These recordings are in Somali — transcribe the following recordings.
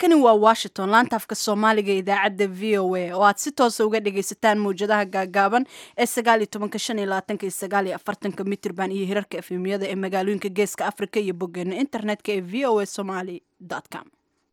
halkani waa washington laanta afka soomaaliga idaacadda v o a oo aad si toosa uga dhagaysataan mawjadaha gaagaaban ee sagaal iyo tobanka shan iyo labaatanka iyo sagaal iyo afartanka mitirban iyo hirarka efemiyada ee magaalooyinka geeska afrika iyo boggeena internetka ee v o a somaly com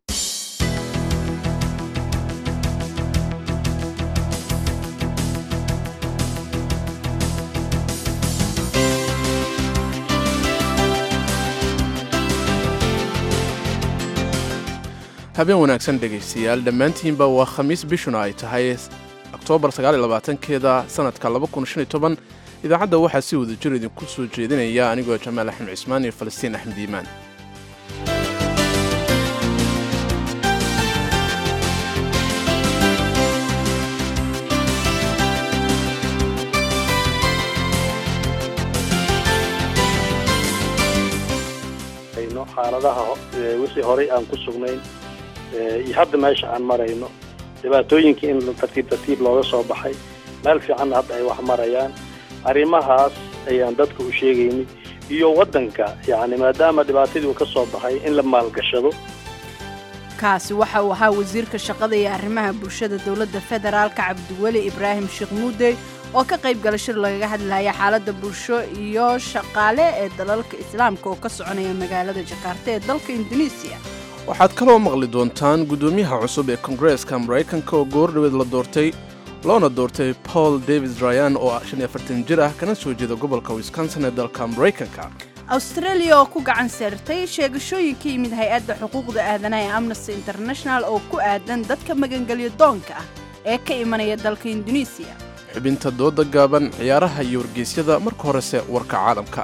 habeen wanaagsan dhegaystayaal dhammaantiinba waa khamiis bishuna ay tahay oktoobar keeda sannadka idaacadda waxaa si wada jir idinku soo jeedinaya anigoo jamaal axmed cismaan iyo falastiin axmed iimaan xaaladaha wixii horay aan ku sugnayn iyo hadda meesha aan marayno dhibaatooyinkii in tartiib tartiib looga soo baxay meel fiicanna hadda ay wax marayaan arrimahaas ayaan dadka u sheegaynay iyo waddanka yacni maadaama dhibaatadii uu ka soo baxay in la maalgashado kaasi waxa uu ahaa wasiirka shaqada iyo arrimaha bulshada dowladda federaalka cabdiweli ibraahim sheekh muudey oo ka qayb gala shir lagaga hadlaya xaaladda bulsho iyo shaqaale ee dalalka islaamka oo ka soconaya magaalada jakarta ee dalka indonesiya waxaad kaloo maqli doontaan guddoomiyaha cusub ee kongareeska maraykanka oo goordhaweed la doortay loona doortay paul davis ryan oo jir ah kana soo jeeda gobolka wisconsin ee dalka maraykanka australia oo ku gacan saartay sheegashooyin ka yimid hay-adda xuquuqda aadanaha ee amnesty international oo ku aadan dadka magangelyo doonka ah ee ka imanaya dalka indonesiya xubinta dooda gaaban ciyaaraha iyo wargeysyada marka horese warka caalamka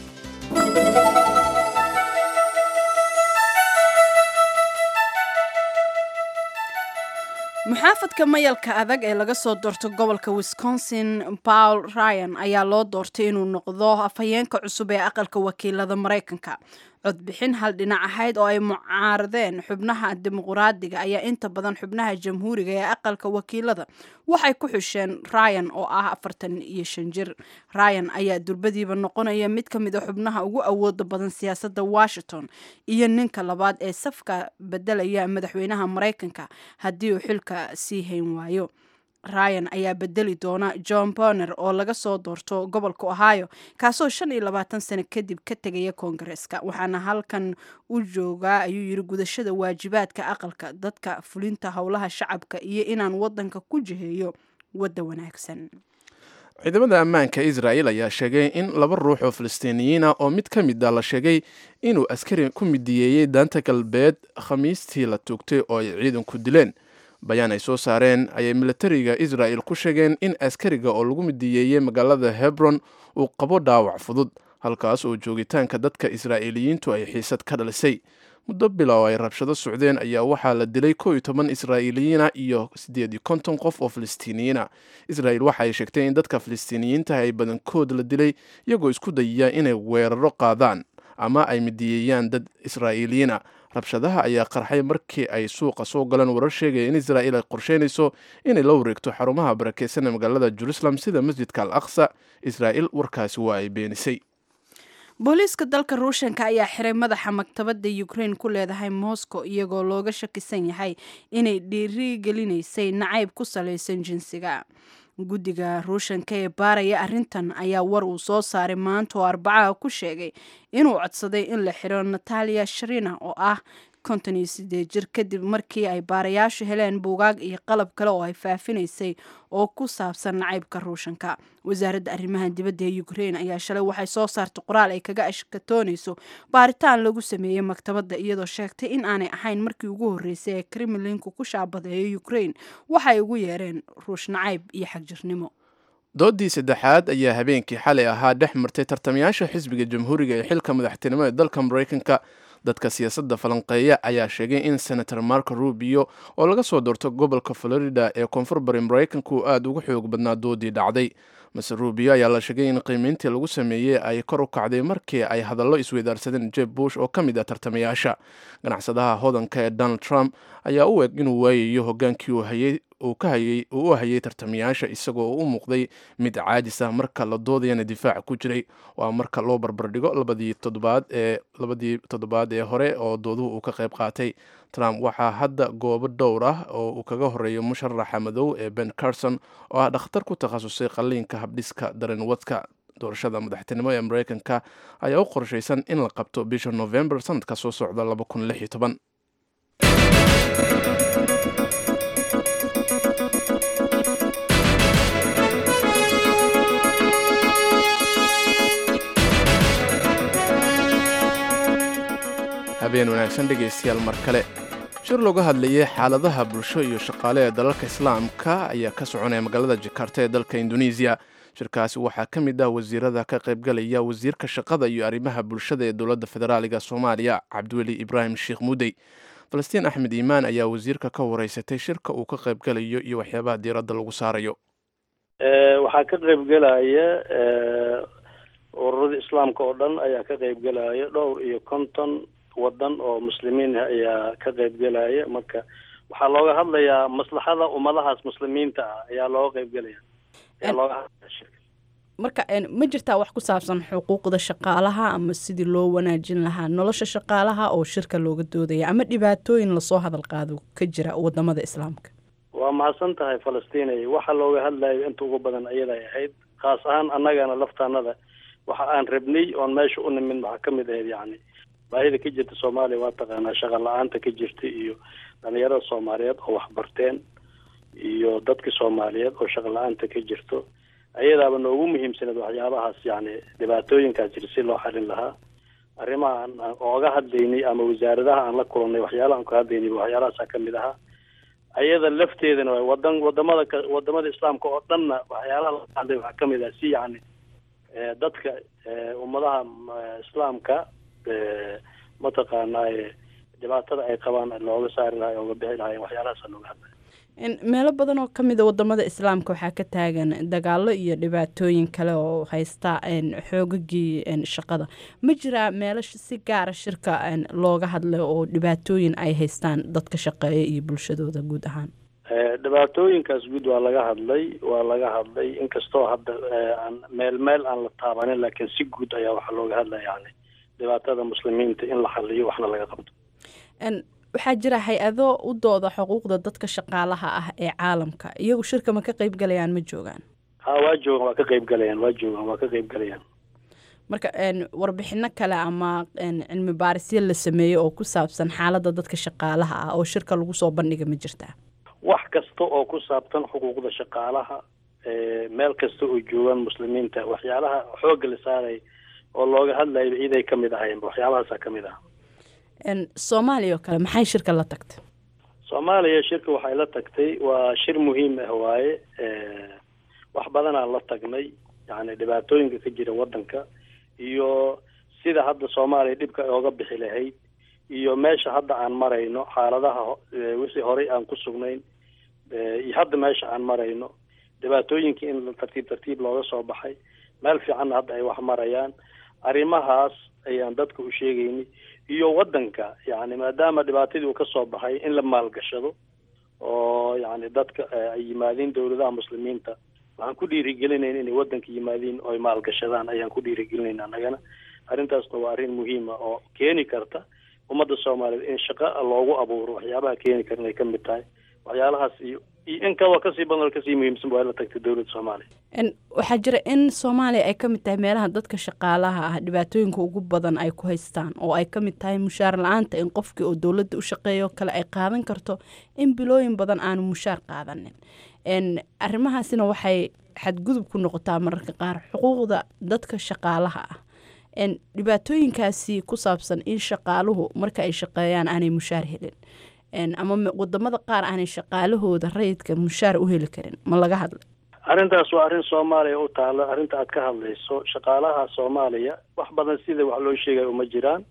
muxaafadka mayalka adag ee laga soo doorto gobolka wisconsin paul ryan ayaa loo doortay inuu noqdo afhayeenka cusub ee aqalka wakiilada maraykanka codbixin hal dhinac ahayd oo ay mucaaradeen xubnaha dimuquraadiga ayaa inta badan xubnaha jamhuuriga ee aqalka wakiilada waxay ku xusheen ryan oo ah afartan iyo shan jir ryan ayaa durbadiiba noqonaya mid ka mid a xubnaha ugu awooda badan siyaasadda washington iyo ninka labaad ee safka bedelaya madaxweynaha maraykanka haddii uu xilka sii hayn waayo ryan ayaa bedeli doona john boner oo laga soo doorto gobolka ohio kaasoo shan iyo labaatan sano kadib ka tegaya koongareeska waxaana halkan u joogaa ayuu yiri gudashada waajibaadka aqalka dadka fulinta howlaha shacabka iyo inaan wadanka ku jiheeyo wadda wanaagsan ciidamada ammaanka israa'el ayaa sheegay in laba ruux oo falastiiniyiina oo mid ka mid a la sheegay inuu askari ku midiyeeyey daanta galbeed khamiistii la tuugtay oo ay ciidanku dileen bayaan ay soo saareen ayay militariga israa'el ku sheegeen in askariga oo lagu midiyeeyey magaalada hebron uu qabo dhaawac fudud halkaas oo joogitaanka dadka israa'iiliyiintu ay xiisad ka dhalisay muddo bilow ay rabshado socdeen ayaa waxaa la dilay koo iyo toban israa'iiliyiina iyo siddeed iyo konton qof oo falastiiniyiina israa'el waxa ay sheegtay in dadka falastiiniyiinta ay badankood la dilay iyagoo isku dayaya inay weeraro qaadaan ama ay midiyeeyaan dad israa'iiliyiina rabshadaha ayaa qarxay markii ay suuqa soo galeen warar sheegaya in israa'il ay qorsheynayso inay la wareegto xarumaha barakeysan ee magaalada jerusalem sida masjidka al aqsa israa'il warkaasi waa ay beenisay booliiska dalka ruushanka ayaa xiray madaxa maktabadda ukraine ku leedahay moscow iyagoo looga shakisan yahay inay dhiirigelinaysay nacayb ku salaysan jinsiga guddiga ruushanka ee baaraya arrintan ayaa war uu soo saaray maanta oo arbacaha ku sheegay inuu codsaday in la xiro natalia sharina oo ah konton iyo sideed jir kadib markii ay baarayaashu heleen buugaag iyo qalab kale oo ay faafinaysay oo ku saabsan nacaybka ruushanka wasaaradda arrimaha dibadda ee ukraine ayaa shalay waxay soo saartay qoraal ay kaga ashkatoonayso baaritaan lagu sameeyey maktabadda iyadoo sheegtay in aanay ahayn markii ugu horreysay ee kremlinku ku shaabadeeyo ukraine waxay ugu yeereen ruush nacayb iyo xagjirnimo doodii saddexaad ayaa habeenkii xalay ahaa dhex martay tartamayaasha xisbiga jamhuuriga ee xilka madaxtinimo ee dalka maraykanka dadka siyaasadda falanqeeya ayaa sheegay in senator marco rubio oo laga soo doorto gobolka florida ee koonfur bari maraykanka uu aada uga xoog badnaa doodii dhacday mase rubio ayaa la sheegay in qiimeyntii lagu sameeyey ay kor u kacday markii ay hadallo isweydaarsadeen jeb bush oo ka mid ah tartamayaasha ganacsadaha hodanka ee donald trump ayaa u eg inuu waayayo hogaankii uu hayay uu ka hayay uu u hayay tartamayaasha isagoo u muuqday mid caajis ah marka la doodayana difaaca ku jiray waa marka loo barbardhigo labadii toddobaad ee labadii toddobaad ee hore oo dooduhu uu ka qayb qaatay trump waxaa hadda goobo dhowr ah oo uu kaga horeeyo musharaxa madow ee ben carson oo ah dhakhtar ku takhasusay qalliinka habdhiska dareenwadka doorashada madaxtinimo ee mareykanka ayaa u qorshaysan in la qabto bisha november sanadka soo socda habeen wanaagsan dhegaystayaal mar kale shir looga hadlayay xaaladaha bulsho iyo shaqaale ee dalalka islaamka ayaa ka soconaya magaalada jakarta ee dalka indonesiya shirkaasi waxaa ka mid ah wasiirada ka qaybgalaya wasiirka shaqada iyo arrimaha bulshada ee dowladda federaaliga soomaaliya cabdiweli ibraahim sheekh mudey falastiin axmed iimaan ayaa wasiirka ka wareysatay shirka uu ka qaybgalayo iyo waxyaabaha diiradda lagu saarayo waxaa ka qaybgelaya ururada islaamka oo dhan ayaa ka qaybgelaya dhowr iyo konton wadan oo muslimiin ah ayaa ka qaybgelaya marka waxaa looga hadlayaa maslaxada ummadahaas muslimiinta ah ayaa looga qaybgelaya ayaa looga hadlaya shirka marka ma jirtaa wax ku saabsan xuquuqda shaqaalaha ama sidii loo wanaajin lahaa nolosha shaqaalaha oo shirka looga doodaya ama dhibaatooyin lasoo hadal qaado ka jira wadamada islaamka waa mahadsan tahay falastinay waxa looga hadlayo inta ugu badan ayaday ahayd khaas ahaan annagana laftaanada waxa aan rabnay oon meesha u nimin waxaa kamid ahayd yacni baahida ka jirta soomaaliya waa taqaanaa shaqa la-aanta ka jirta iyo dhalinyarada soomaaliyeed oo waxbarteen iyo dadka soomaaliyeed oo shaqa la-aanta ka jirto ayadaaba noogu muhiimsaneed waxyaabahaas yacni dhibaatooyinkaas jira si loo xalin lahaa arrimaha aan ooga hadlaynay ama wasaaradaha aan la kulannay waxyaalaha aan ka hadlaynay waxyaalahaasa kamid ahaa ayada lafteedana waa wadan wadamada ka wadamada islaamka oo dhanna waxyaalaha la hadlay waxaa kamid ah si yacni dadka ummadaha islaamka mataqaanaaye dhibaatada ay qabaan looga saari lahay ooga bixi lahay waxyaalahaasa looga hadlay meelo badan oo ka mida wadamada islaamka waxaa ka taagan dagaalo iyo dhibaatooyin kale oo haysta xoogagii shaqada ma jiraa meelo si gaara shirka looga hadlay oo dhibaatooyin ay haystaan dadka shaqeeya iyo bulshadooda guud ahaan dhibaatooyinkaas guud waa laga hadlay waa laga hadlay inkastoo hadda aan meel meel aan la taabanin laakiin si guud ayaa waxaa looga hadlaya yani dhibaatada muslimiinta in la xaliyo waxna laga qabto waxaa jira hay-ado u dooda xuquuqda dadka shaqaalaha ah ee caalamka iyagu shirka ma ka qayb galayaan ma joogaan ha waa joogan waa ka qayb galayaan waa joogan waa ka qayb galayaan marka warbixino kale ama cilmi baarisyo la sameeyo oo ku saabsan xaaladda dadka shaqaalaha ah oo shirka lagu soo bandhiga ma jirtaa wax kasta oo ku saabsan xuquuqda shaqaalaha meel kasta oo joogaan muslimiinta waxyaalaha xoogga la saaray oo looga hadlayba iiday ka mid ahayn waxyaabahaasa ka mid ah soomaaliya oo kale maxay shirka la tagtay soomaaliya shirka waxay la tagtay waa shir muhiim ah waaye wax badanaan la tagnay yani dhibaatooyinka ka jira wadanka iyo sida hadda soomaaliya dhibka ay ooga bixi lahayd iyo meesha hadda aan marayno xaaladaha wixii horey aan ku sugnayn iyo hadda meesha aan marayno dhibaatooyinkii in tartiib tartiib looga soo baxay meel fiicanna hadda ay wax marayaan arrimahaas ayaan dadka u sheegaynay iyo wadanka yani maadaama dhibaatadii uu kasoo baxay in la maalgashado oo yani dadka ay yimaadiin dowladaha muslimiinta waxaan ku dhiirigelinayna inay wadanka yimaadiin oo ay maalgashadaan ayaan ku dhiirigelinayna annagana arrintaasna waa arrin muhiima oo keeni karta ummadda soomaaliyeed in shaqa loogu abuuro waxyaabaha keeni kara inay kamid tahay waxyaalahaas iyo iyo in kaloo kasii badan oo kasii muhiimsan waa la tagtay dowladda soomaaliya waxaa jira in soomaaliya ay ka mid tahay meelaha dadka shaqaalaha ah dhibaatooyinka ugu badan ay ku haystaan oo ay ka mid tahay mushaar la-aanta in qofkii oo dowladda u shaqeeyo kale ay qaadan karto in bilooyin badan aanu mushaar qaadanin arrimahaasina waxay xadgudub ku noqotaa mararka qaar xuquuqda dadka shaqaalaha ah dhibaatooyinkaasi ku saabsan in shaqaaluhu marka ay shaqeeyaan aanay mushaar helin ama wadamada qaar aanay shaqaalahooda rayidka mushaar u heli karin ma laga hadlay arrintaas waa arrin soomaaliya u taalo arrinta aad ka hadlayso shaqaalaha soomaaliya wax badan sida wax loo sheegayo uma jiraan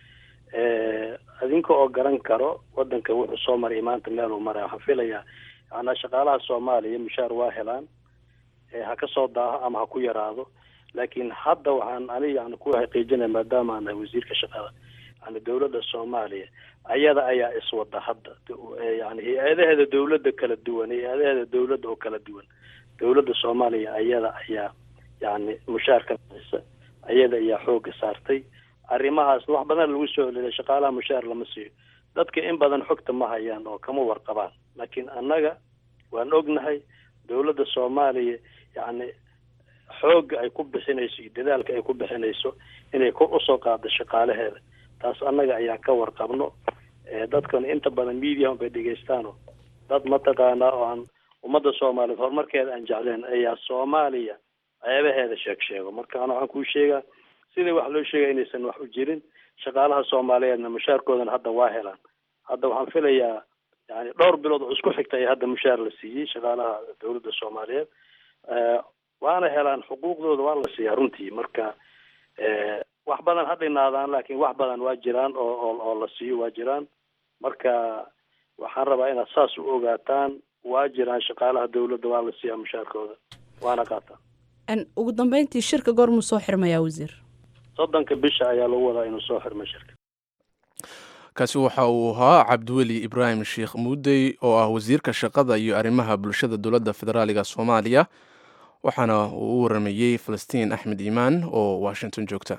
adinka oo garan karo wadanka wuxuu soo maray maanta meel uu maraya waxaan filayaa yaanaa shaqaalaha soomaaliya mushaar waa helaan ha ka soo daaho ama ha ku yaraado laakiin hadda waxaan aniga yani ku xaqiijinaya maadaama aan nahay wasiirka shaqada yani dowladda soomaaliya ayada ayaa iswada hadda yani hay-adaheeda dowladda kala duwan hay-adaheeda dowladda oo kala duwan dowladda soomaaliya ayada ayaa yani mushaarka bixisa ayada ayaa xooga saartay arrimahaas wax badan lagu soo celeliya shaqaalaha mushaar lama siiyo dadka in badan xogta ma hayaan oo kama warqabaan laakiin annaga waan ognahay dowladda soomaaliya yacni xoogga ay ku bixinayso iyo dadaalka ay ku bixinayso inay kor usoo qaado shaqaalaheeda taas annaga ayaan ka warqabno dadkan inta badan mediahum bay dhegaystaano dad mataqaanaa oo aan ummadda soomaaliyeed horumarkeeda aan jecleen ayaa soomaaliya ceebaheeda sheeg sheego marka ana waxaan kuu sheegaa sidai wax loo sheegaya inaysan wax u jirin shaqaalaha soomaaliyeedna mushaarkoodana hadda waa helaan hadda waxaan filayaa yani dhowr bilood oo isku xigta ayaa hadda mushaar la siiyey shaqaalaha dowladda soomaaliyeed waana helaan xuquuqdooda waa la siiyaa runtii marka wax badan ha dhinaadaan laakiin wax badan waa jiraan oo oo oo la siiyo waa jiraan marka waxaan rabaa inaad saas u ogaataan waa jiraan shaqaalaha dowladda waa la siiyaa mushaarkooda waana qaataan ugu dambeyntii shirka goormuu soo xirmayaa wasiir soddonka bisha ayaa lagu wadaa inuu soo xirmo shirka kaasi waxa uu ahaa cabdiweli ibraahim sheekh muudey oo ah wasiirka shaqada iyo arrimaha bulshada dowladda federaaliga soomaaliya waxaana uu u waramayey falastiin axmed iimaan oo washington joogta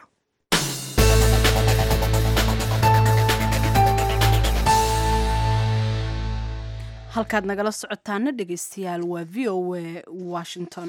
halkaad nagala socotaana dhegeystayaal waa v o a washington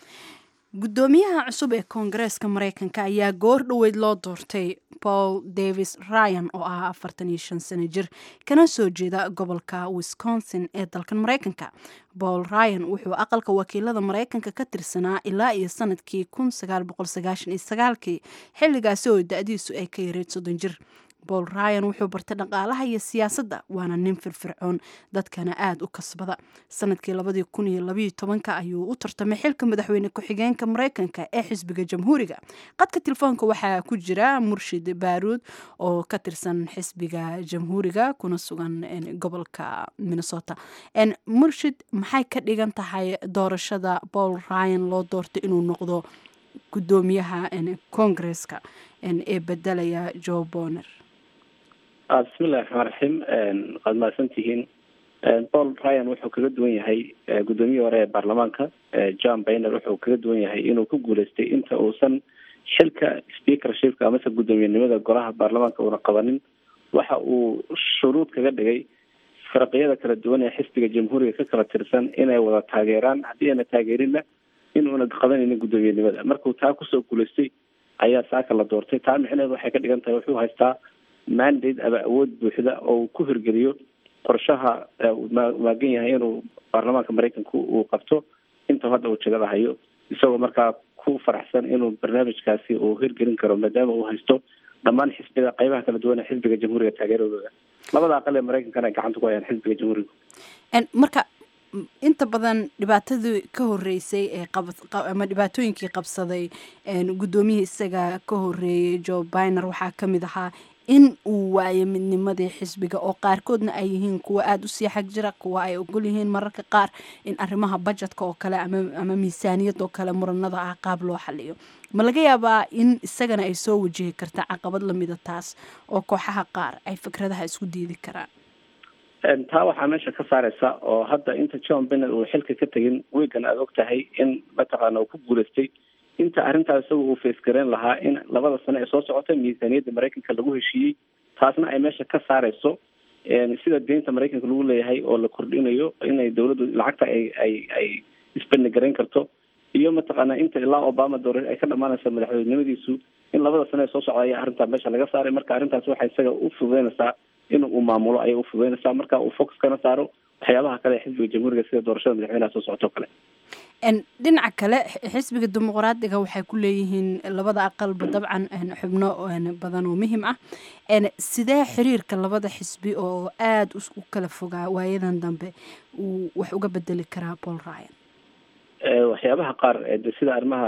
guddoomiyaha cusub ee koongareeska mareykanka ayaa goor dhoweyd loo doortay paul davis ryan oo ah afartan iyo shan sano jir kana soo jeeda gobolka wisconsin ee dalkan mareykanka paul ryan wuxuu aqalka wakiilada mareykanka ka tirsanaa ilaa iyo sanadkii kun sagaal boqol sagaashan iyo sagaalkii xilligaasi oo da-diisu ay ka yareyd soddon jir paul ryan wuxuu bartay dhaqaalaha iyo siyaasadda waana nin firfircoon dadkana aada u kasbada sanadkii labadii kun iyo labayo tobanka ayuu u tartamay xilka madaxweyne ku-xigeenka mareykanka ee xisbiga jamhuuriga qadka telefoonka waxaa ku jira murshid baaruud oo ka tirsan xisbiga jamhuuriga kuna sugan gobolka minnesota murshid maxay ka dhigan tahay doorashada paul ryan loo doortay inuu noqdo guddoomiyaha koongareeska ee bedelaya joe boner bismillahi raxmaan raxiim waad mahadsan tihiin paul ryan wuxuu kaga duwan yahay guddoomiyihii hore ee baarlamaanka john bayner wuxuu kaga duwan yahay inuu ku guuleystay inta uusan xilka speakershipka amase guddoomiyenimada golaha baarlamaanka uuna qabanin waxa uu shuruud kaga dhigay faraqiyada kala duwan ee xisbiga jamhuuriga ka kala tirsan inay wada taageeraan haddii ayna taageerinna inuuna qabanaynin guddoomiyenimada markuu taa kusoo guuleystay ayaa saaka la doortay taa micneheed waxay ka dhigan tahay wuxuu haystaa mandate ama awood buuxda oo uu ku hirgeliyo qorshaha maagan yahay inuu baarlamaanka mareykanku uu qabto inta hadda uu jagada hayo isagoo markaa ku faraxsan inuu barnaamijkaasi uu hirgelin karo maadaama uu haysto dhammaan xisbiyada qaybaha kala duwan ee xisbiga jamhuuriga taageeradooda labada aqal ee mareykankana ay gacanta ku hayaan xisbiga jamhuuriga marka inta badan dhibaatadii ka horeysay ee ama dhibaatooyinkii qabsaday guddoomiyihii isaga ka horeeyay joe biner waxaa ka mid ahaa in uu waayo midnimadii xisbiga oo qaarkoodna ay yihiin kuwa aada u sii xag jira kuwa ay ogol yihiin mararka qaar in arrimaha bajetka oo kale ama miisaaniyad oo kale muranada ah qaab loo xaliyo ma laga yaabaa in isagana ay soo wajihi karta caqabad lamida taas oo kooxaha qaar ay fikradaha isku diidi karaan taa waxaa meesha ka saareysa oo hadda inta john bennett uu xilka ka tegin wiigan aada og tahay in mataqaana uu ku guuleystay inta arrintaas isaga uu faysgareyn lahaa in labada sano ee soo socota miisaaniyadda mareykanka lagu heshiiyey taasna ay meesha ka saareyso sida deynta mareykanka lagu leeyahay oo la kordhinayo inay dawladdu lacagta ay ay ay isbandhigareyn karto iyo mataqaana inta ilaa obama doora ay ka dhamaanaysa madaxweynenimadiisu in labada sano ee soo socda ayaa arrintaa meesha laga saaray marka arrintaas waxay isaga u fududeynaysaa in uu maamulo ayay ufududeynaysaa marka uu focus kana saaro waxyaabaha kale ee xisbiga jamhuuriga sida doorashada madaxweynaha soo socota o kale dhinaca kale xisbiga dimuqraadiga waxay ku leeyihiin labada aqalba dabcan xubno badan oo muhim ah sidee xiriirka labada xisbi oo aada u kala fogaa waayadan dambe uu wax uga bedeli karaa paul ryan waxyaabaha qaar de sida arrimaha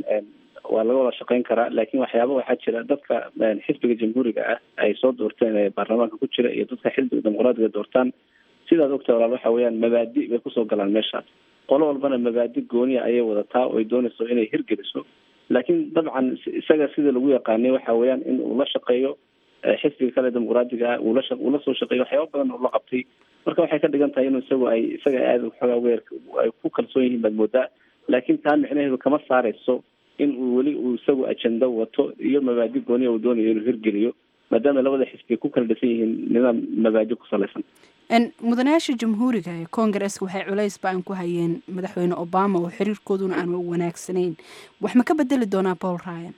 waa laga wada shaqeyn karaa laakiin waxyaaba waxaa jira dadka xisbiga jamhuuriga ah ay soo doorteen ee baarlamaanka ku jira iyo dadka xisbiga dimuqraadiga doortaan sidaad ogtahay walaal waxa weeyaan mabaadi bay kusoo galaan meeshaas qolo walbana mabaadi gooniya ayay wadataa oo ay doonayso inay hirgeliso laakiin dabcan isaga sida lagu yaqaanay waxa weeyaan in uu la shaqeeyo xisbiga kale dimuqraadiga ah uula uula soo shaqeeyo waxyaaba badan oo la qabtay marka waxay ka dhigan tahay inuu isagu ay isaga aada xoogaa weer ay ku kalsoon yihiin baad moodaa laakiin taa micnaheedu kama saareyso in uu weli uu isagu ajenda wato iyo mabaadi gooniya uu doonayo inuu hirgeliyo maadaama labada xisbi ku kala dhisan yihiin nidaam mabaadi ku salaysan mudanayaasha jamhuuriga ee koongareska waxay culays ba-an ku hayeen madaxweyne obama oo xiriirkooduna aan wanaagsanayn wax ma ka bedeli doonaa paul ryan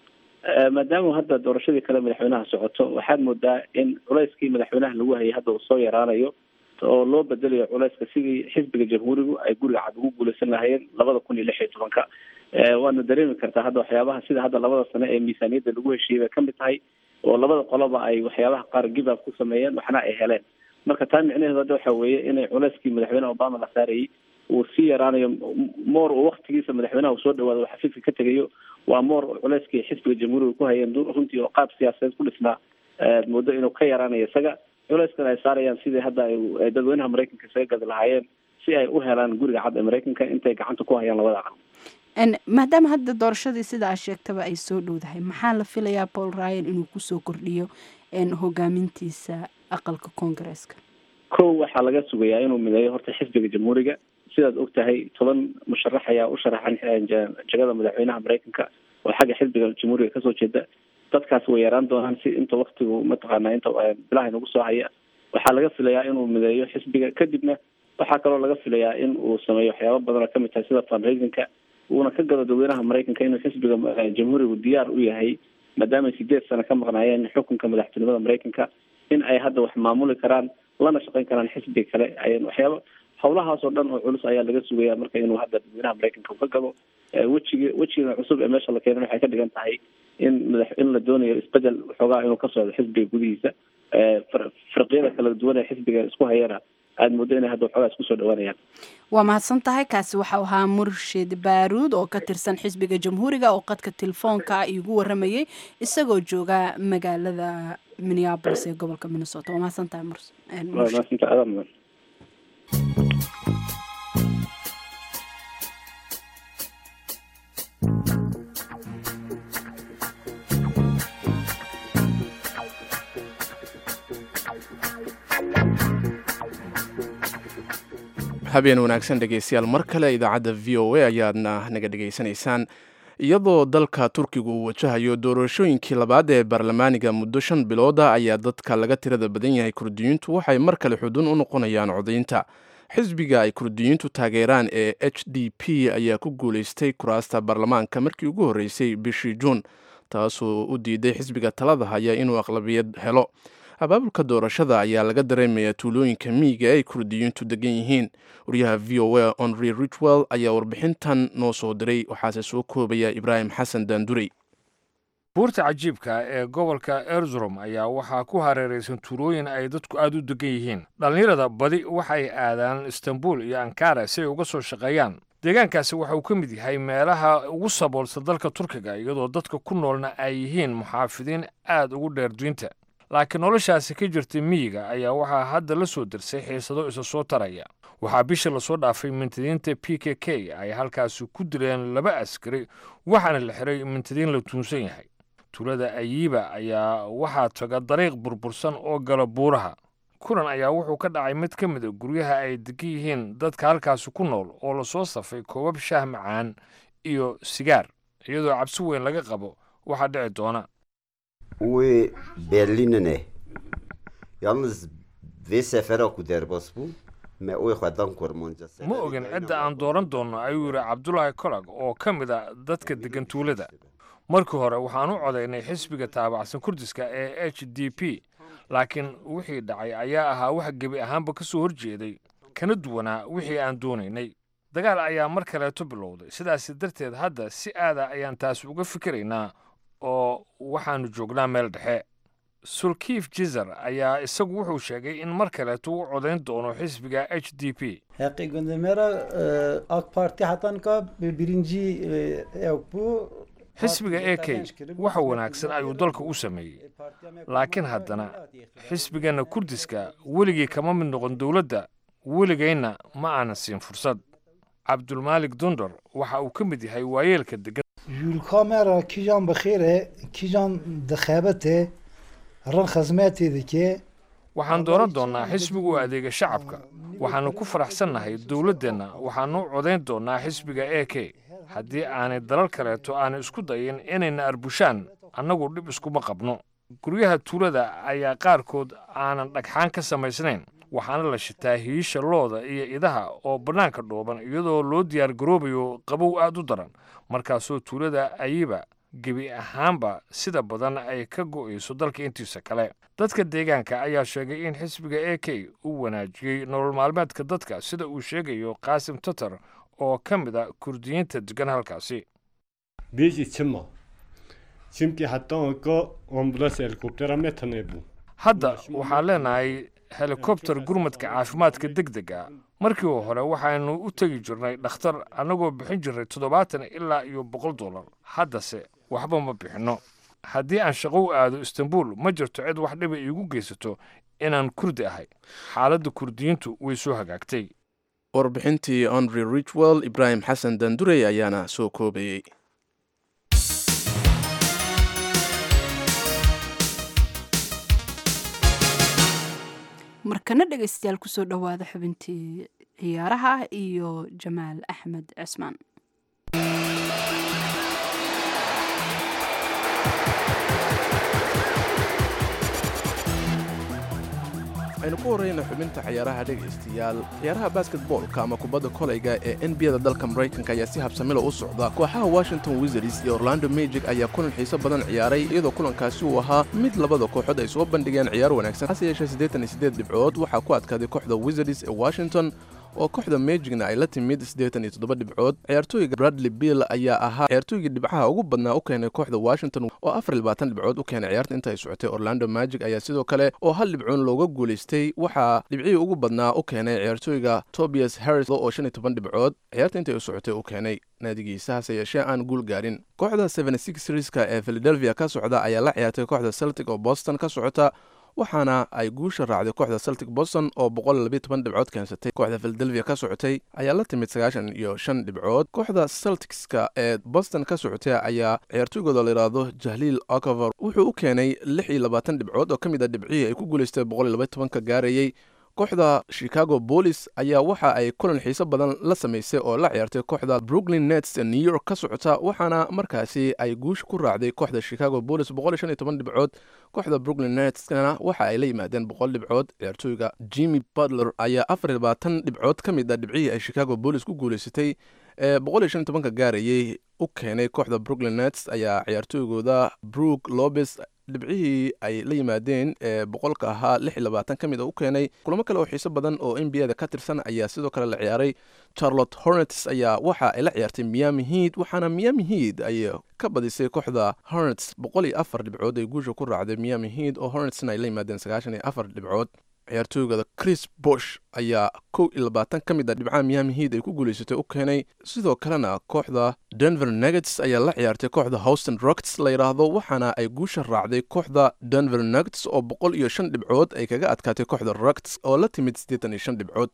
maadaama hadda doorashadii kale madaxweynaha socoto waxaad moodaa in culayskii madaxweynaha lagu hayay hadda uu soo yaraanayo oo loo bedelayo culayska sidii xisbiga jamhuurigu ay guriga cad ugu guuleysan lahayeen labada kun iyo lix iyo tobanka waadna dareemi kartaa hadda waxyaabaha sida hadda labada sano ee miisaaniyadda lagu heshiiyey bay kamid tahay oo labada qoloba ay waxyaabaha qaar give up ku sameeyeen waxna ay heleen marka taa micnaheedu hadda waxa weeye inay culayskii madaxweyne obama la saarayay uu sii yaraanayo moor uu waktigiisa madaxweynaha uu soo dhawaado uu xafiiska ka tegayo waa moor culayskii xisbiga jamhuuriga ku hayeen runtii oo qaab siyaasadeed ku dhisnaa muddo inuu ka yaraanayo isaga culayskan ay saarayaan sidii hadda ay dadweynaha maraykanka isaga gadi lahaayeen si ay u helaan guriga cad ee maraykanka intay gacanta ku hayaan labada aqal maadaama hadda doorashadii sida aad sheegtaba ay soo dhowdahay maxaa la filayaa paul ryan inuu kusoo kordhiyo hogaamintiisa aqalka koongareeska kow waxaa laga sugayaa inuu mideeyo horta xisbiga jamhuuriga sidaad og tahay toban musharax ayaa u sharaxan jagada madaxweynaha maraykanka oo xagga xisbiga jamhuuriga kasoo jeeda dadkaas way yaraan doonaan si inta waktigu mataqaana inta bilaha inagu soo haya waxaa laga filayaa inuu mideeyo xisbiga kadibna waxaa kaloo laga filayaa in uu sameeyo waxyaaba badan oo kamid tahay sida fundraisingka uuna ka gado dadweynaha maraykanka inuu xisbiga jamhuurigu diyaar u yahay maadaama sideed sano ka maqnaayeen xukunka madaxtinimada maraykanka in ay hadda wax maamuli karaan lana shaqeyn karaan xisbiga kale waxyaaba howlahaas oo dhan oo culus ayaa laga sugaya marka inuu hadda dadweynaha maraykanka ka galo wejigi wejiga cusub ee meesha la keenan waxay ka dhigan tahay in madax in la doonayo isbedel waxoogaa inuu ka socdo xisbiga gudihiisa firqiyada kala duwan ee xisbiga isku hayana aada muddo inay hadda waxoogaa isku soo dhawaanayaan waa mahadsan tahay kaasi waxau ahaa murshid baaruud oo ka tirsan xisbiga jamhuuriga oo qadka telefoonka iigu waramayay isagoo jooga magaalada minneabolis ee gobolka minnesota waa mahadsan tahay mudan habeen wanaagsan dhegeystayaal mar kale idaacadda v o a ayaadna naga dhegaysanaysaan iyadoo dalka turkiga uu wajahayo doorashooyinkii labaad ee baarlamaaniga muddo shan bilooda ayaa dadka laga tirada badan yahay kurdiyiintu waxay mar kale xudun u noqonayaan codaynta xisbiga ay kurdiyiintu taageeraan ee h d p ayaa ku guulaystay kuraasta baarlamaanka markii ugu horreysay bishii juun taasoo u diiday xisbiga talada haya inuu aqlabiyad helo abaabulka doorashada ayaa laga dareemayaa tuulooyinka miyiga ay kurdiyiintu degan yihiin wariyaha v o a onry richwell ayaa warbixintan noo soo diray waxaase soo koobaya ibraahim xasan daandurey buurta cajiibka ee gobolka erzurum ayaa waxaa ku hareeraysan tuulooyin ay dadku aad u degan yihiin dhallinyarada badi waxay aadaan istanbul iyo ankara si ay uga soo shaqeeyaan deegaankaasi waxa uu ka mid yahay meelaha ugu saboolsa dalka turkiga iyadoo dadka ku noolna ay yihiin muxaafidiin aad ugu dheer duynta laakiin noloshaasi ka jirtay miyiga ayaa waxaa hadda la soo dirsay xiisado isa soo taraya waxaa bisha lasoo dhaafay mintidiinta p k k ay halkaasi ku dileen laba askari waxaana la xiray mintidiin la tuunsan yahay tuulada ayiiba ayaa waxaa taga dariiq burbursan oo gala buuraha kulan ayaa wuxuu ka dhacay mid ka mid a guryaha ay degan yihiin dadka halkaasi ku nool oo lasoo safay koobab shaah macaan iyo sigaar iyadoo cabsi weyn laga qabo waxaa dhici doona او برلینه yalnız ve sefera ku derbas bu me oy xadan kormonca ma ogin cidda aan dooran doonno ayuu yidhi cabdulaahi kolag oo ka mid a dadka degan tuulada markii hore waxaan u codaynay xisbiga taabacsan kurdiska ee h d p laakiin wixii dhacay ayaa ahaa wax gebi ahaanba ka soo horjeeday kana duwanaa wixii aan doonaynay dagaal ayaa mar kaleeto bilowday sidaasi darteed hadda si aada ayaan taas uga fikiraynaa oo waxaannu joognaa meel dhexe sulkiif jizar ayaa isagu wuxuu sheegay in mar kaleeto u codayn doono xisbiga h d p حقی گندمرا AK Parti hatan ka birinci yok bu xisbiga a k waxa wanaagsan ayuu dalka u sameeyey laakiin haddana xisbigana kurdiska weligii kama mid noqon dowladda weligayna ma aanan siin fursad cabdulmaalik dundar waxa uu ka mid yahay waayeelka degan Yulkamera kijan bkhire kijan dakhabate ran khazmati dike waxaan dooran doonnaa xisbiga u adeega shacabka waxaannu ku faraxsannahay dowladdeenna waxaannu u codayn doonnaa xisbiga a k haddii aanay dalal kaleeto aanay isku dayin inayna arbushaan annagu dhib iskuma qabno guryaha tuulada ayaa qaarkood aanan dhagxaan ka samaysnayn waxaana la shitaa hiisha looda iyo idaha oo bannaanka dhooban iyadoo loo diyaar garoobayo qabow aad u daran markaasoo tuulada ayiba gebi ahaanba sida badan ay ka go'ayso dalka intiisa kale dadka deegaanka ayaa sheegay in xisbiga a k uu wanaajiyey nolol maalmeedka dadka sida uu sheegayo qaasim tatar oo ka mid a kurdiyiinta degan halkaasi Biz için mi? Çünkü hatta o ambulans helikoptera med tanebu. hadda waxaan leenahay helikobter gurmadka caafimaadka deg dega markii hore waxaynu u tegi jirnay dhakhtar annagoo bixin jirnay toddobaatan ilaa iyo boqol dollar haddase waxba ma bixinno haddii aan shaqo u aado istanbul ma jirto cid wax dhiba iigu geysato inaan kurdi ahay xaaladda kurdiyiintu way soo hagaagtay warbixintii ondry richwell ibraahim xasan dandurey ayaana soo koobayey markana dhegaystayaal kusoo dhowaada xubintii ciyaaraha iyo jamaal axmed cismaan aynu ku horreyna xubinta ciyaaraha dhegaystayaal ciyaaraha basketboolka ama kubadda kolayga ee nbada dalka maraykanka ayaa si habsamilo u socda kooxaha washington wizards iyo orlando magic ayaa kulan xiiso badan ciyaaray iyadoo kulankaasi uu ahaa mid labada kooxood ay soo bandhigeen ciyaar wanaagsan hase yeeshee siddeetan iyo siddeed dhibcood waxaa ku adkaaday kooxda wizards ee washington oo kooxda magicna ay la timid siddeetan iyo toddoba dhibcood ciyaartooyga bradley bill ayaa ahaa ciyaartooygii dhibcaha ugu badnaa u keenay kooxda washington oo afar iyo labaatan dhibcood u keenay ciyaarta inta ay socotay orlando magic ayaa sidoo kale oo hal dhibcoon looga guulaystay waxaa dhibcihii ugu badnaa u keenay ciyaartooyga tobias harris oo shan iyo toban dhibcood ciyaarta intay u socotay u keenay naadigiisa hase yeeshee aan guul gaarin kooxda seven six riska ee philadelphia ka socda ayaa la ciyaartay kooxda celtic oo boston ka socota waxaana ay guusha raacday kooxda celtic boston oo dhibcood keensatay kooxda philadelphia ka socotay ayaa la timid sagaashan iyo shan dhibcood kooxda celticska ee boston ka socotay ayaa ciyaartooygooda layidhaahdo jahliil ocover wuxuu u keenay lix iyo labaatan dhibcood oo ka mid a dhibcihii ay ku guulaystay ka gaarayey kooxda chicago bolis ayaa waxa ay kulan xiiso badan la samaysay oo la ciyaartay kooxda brooklyn nets ee new york ka socota waxaana markaasi ay guusha ku raacday kooxda chicago bolis dhibcood kooxda brooklyn netskana waxa ay la yimaadeen boqol dhibcood ciyaartooyga jimmy butler ayaa afar iyo labaatan dhibcood ka mid a dhibcihii ay chicago bolis ku guulaysatay ee ka gaarayey u keenay kooxda brooklyn nets ayaa ciyaartooygooda brook lobes dhibcihii ay la yimaadeen ee boqolka ahaa lix iyo labaatan ka mid a u keenay kulamo kale oo xiiso badan oo n b a da ka tirsan ayaa sidoo kale la ciyaaray charlotte hornets ayaa waxa ay la ciyaartay miami heat waxaana miami heat ay ka badisay kooxda hornets boqol iyo afar dhibcood ay guusha ku raacday miami heat oo hornetsna ay la yimaadeen sagaashan iyo afar dhibcood ciyaartooygada chris bosh ayaa kow iyo labaatan ka mid a dhibcaha miami heat ay ku guulaysatay u keenay sidoo kalena kooxda denver nuggets ayaa la ciyaartay kooxda houston rockets la yidhaahdo waxaana ay guusha raacday kooxda denver nuggets oo boqol iyo shan dhibcood ay kaga adkaatay kooxda rockets oo la timid siddeetan iyo shan dhibcood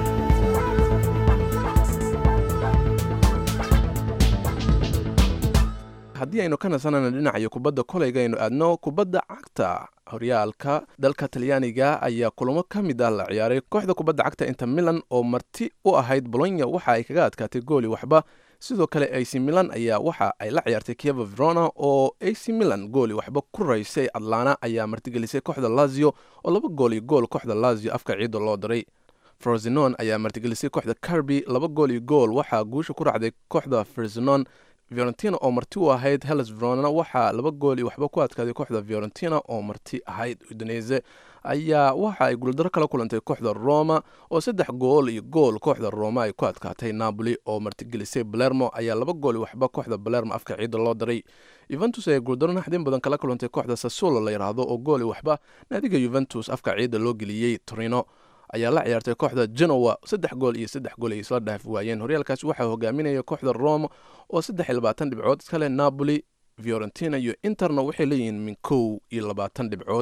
haddii aynu ka nasanana dhinacayo kubadda kolayga aynu aadno kubadda cagta horyaalka dalka talyaaniga ayaa kulamo ka mid ah la ciyaaray kooxda kubadda cagta inter milan oo marti u ahayd bolonya waxa ay kaga adkaatay gooli waxba sidoo kale ac milan ayaa waxa ay la ciyaartay kieva verona oo ac milan gooli waxba ku raysay atlana ayaa martigelisay kooxda lazio oo laba gool iyo gool kooxda lazio afka ciidda loo diray frozinon ayaa martigelisay kooxda carby laba gool iyo gool waxaa guusha ku raacday kooxda frozinon fiorentina oo marti u ahayd hellas verona waxaa laba gool iyo waxba ku adkaaday kooxda fiorentina oo marti ahayd udinese ayaa waxa ay guuldaro kala kulantay kooxda roma oo saddex gool iyo gool kooxda roma ay ku adkaatay napoli oo martigelisay balermo ayaa laba gool iyo waxba kooxda balermo afka ciidda loo diray yuventus ayaa guuldaro naxdin badan kala kulantay kooxda sassuolo la yidhaahdo oo gool iyo waxba naadiga yuventus afka ciidda loo geliyey torino ayaa la ciyaartay kooxda genowa saddex gool iyo saddex gool ay isla dhaaf waayeen horyaalkaasi waxaa hogaaminaya kooxda roma oo saddex iyo labaatan dhibcood iskale napoli fiorentina iyo interna waxay leeyihiin min kow iyo labaatan dhibcood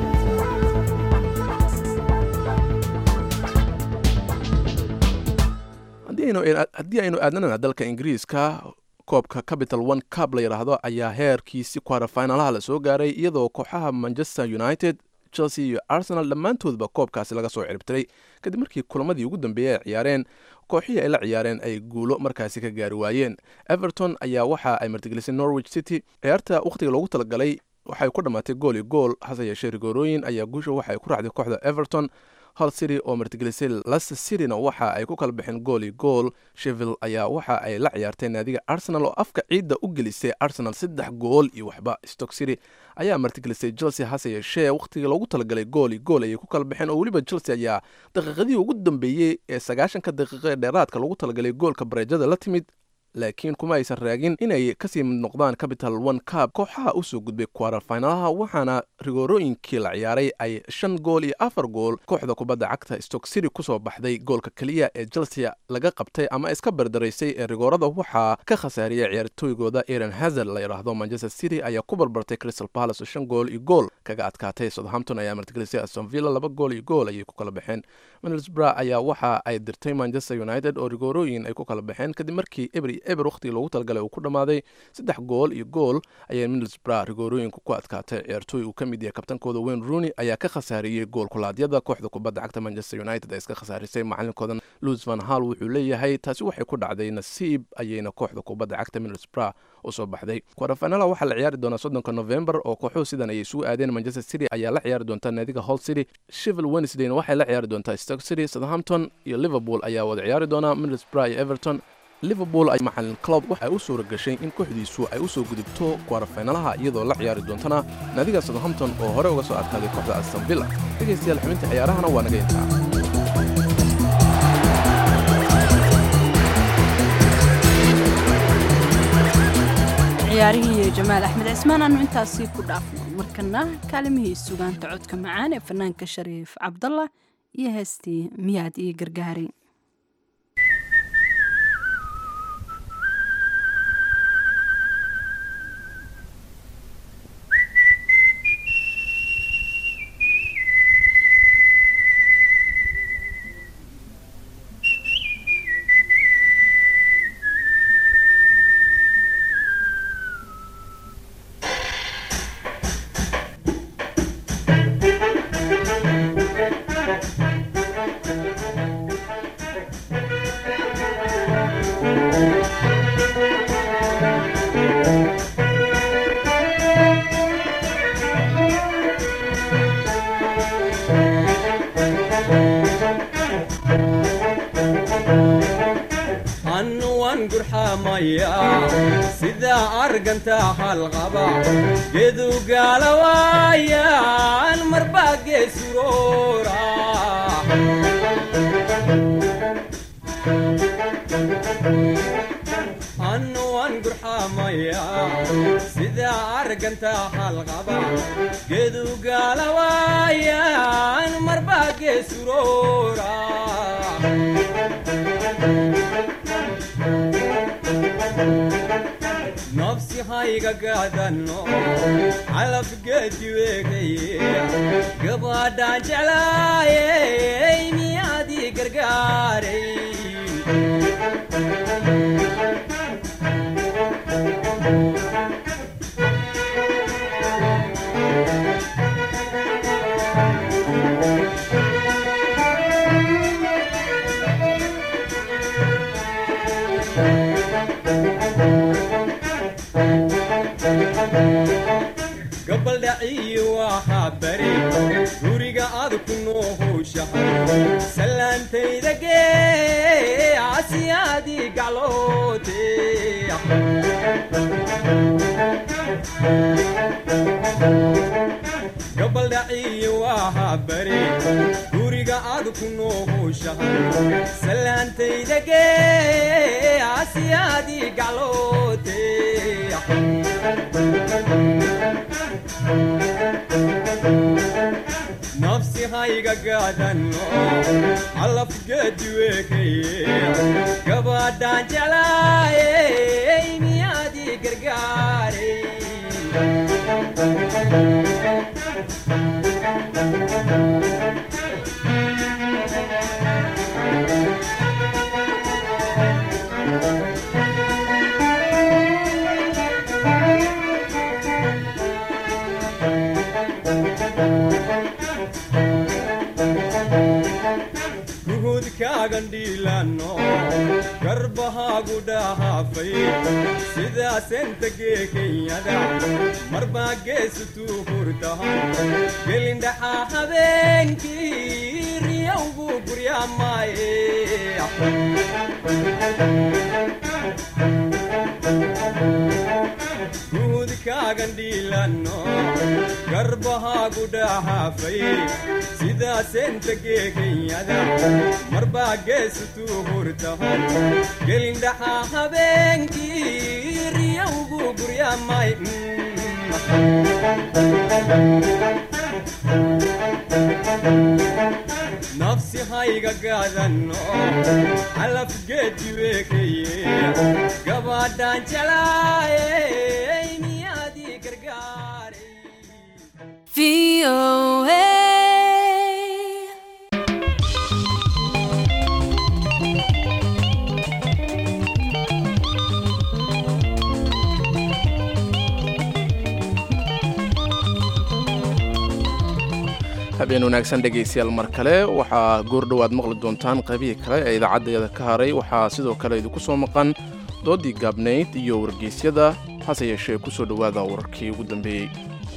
haddii aynu aadnana dalka ingiriiska koobka capital one cub la yidhaahdo ayaa heerkiisi kwarafinalaha la soo gaaray iyadoo kooxaha manchester united chelsea iyo arsenal dhammaantoodba koobkaasi laga soo ciribtiray kadib markii kulamadii ugu dambeeyey ay ciyaareen kooxihii ay la ciyaareen ay guulo markaasi ka gaari waayeen everton ayaa waxa ay martigelisay norwich city ciyaarta wakhtiga loogu talagalay waxay ku dhammaatay gool iyo gool hase yeeshee rigoorooyin ayaa guusha waxay ku raacday kooxda everton hal city oo martigelisay leicester cityna waxa ay ku kala baxeen gool iyo gool sheville ayaa waxa ay la ciyaartay naadiga arsenal oo afka ciidda u gelisay arsenal saddex gool iyo waxba stock city ayaa martigelisay chelsea hase yeeshee wakhtigii loogu talagalay gool iyo gool ayay ku kala baxeen oo weliba chelsea ayaa daqiiqadihii ugu dambeeyey ee sagaashanka daqiiqo ee dheeraadka loogu talagalay goolka bareejada la timid laakiin kuma aysan raagin inay kasii mid noqdaan capital one cab kooxaha usoo gudbay quarter finalaha waxaana rigoorooyinkii la ciyaaray ay shan gool iyo afar gool kooxda kubadda cagta stock city kusoo baxday goolka keliya ee chelsea laga qabtay ama iska bardaraysay ee rigoorada waxaa ka khasaariyay ciyaartooygooda aaron hazard la yidhaahdo manchester city ayaa ku barbartay crystal palace oo shan gool iyo gool kaga adkaatay southampton ayaa martigelisay aston villa laba gool iyo gool ayay ku kala baxeen middlesbrough ayaa waxa ay dirtay manchester united oo rigoorooyin ay ku kala baxeen kadib markii eber iyo eber wakhtigii loogu talagalay uu ku dhammaaday saddex gool iyo gool ayay middlesbrough rigoorooyinku ku adkaatay ciyaartooy uu ka mid yahay kabtankooda wayne rooney ayaa ka khasaariyey gool kulaadyada kooxda kubadda cagta manchester united ee iska khasaarisay macalinkooda louis van hall wuxuu leeyahay taasi waxay ku dhacday nasiib ayayna kooxda kubadda cagta middlesbrough usoo baxday quarterfinala waxaa la ciyaari doonaa soddonka november oo kooxuhu sidan ayay isugu aadeen manchester city ayaa la ciyaari doonta naadiga hall city sheville wednesdayna waxay la ciyaari doontaa stoke city southampton iyo liverpool ayaa wada ciyaari doonaa middlesbrough iyo everton liverpool ay macalin club waxay u suura gashay in kooxdiisu ay u soo gudubto quarterfinalaha iyadoo la ciyaari doontana naadiga southampton oo hore uga soo adkaaday kooxda aston villa dhegaystayaal xubinta ciyaarahana waa naga intaa ciyaarihii iyo jamaal axmed cismaan aanu intaasii ku dhaafno markana kaalimihii sugaanta codka macaan ee fanaanka shariif cabdallah iyo heestii miyaad iyo gargaari annuwan gurxamaya sida arganta halqaba gedu gaalawaayan marbaa geesuroora annuwan gurxamaya sida arganta halqaba gedu gaalawaayan marbaa geesuroora nafsi hayga gaadano calafgeedi weegaye gabadhaan jeclaayey miyaadii gargaaray gabaldhaciyi waxaa bari guriga ad ku noohowshahay salaantayda gee asiyaadii gacloote gabaldhaciyi waxaa bari guriga ad ku noohowshahay salaantayda gee asiyaadii gacloote nafsi hayga gaadano calafgeedi weekaye gabadhaan jeclaayey miyaadii gargaaray nafsikaagan dhiilano garbahaagu dhahaafay sidaasenta geekenyada marbaa geesutuu hurtahan gelindhaxaa habeenkii riyowgu guryaamaaye guudkaagan dhiilano garbahaagu dhahaafay sidaasenta geekenyada marbaa geesutuu hurtahan gelindhaxaa habeenkii riyowgu guryaamay nafsi hayga gaadano calafgeedi weekeye gabaadhaan jalaaye miyaadii gargaaray habeen wanaagsan dhegaystayaal mar kale waxaa goordhowaad maqli doontaan qaybihii kale ee idaacaddayada ka haray waxaa sidoo kale idinku soo maqan doodii gaabnayd iyo wargeysyada hase yeeshee ku soo dhowaada wararkii ugu dambeeyey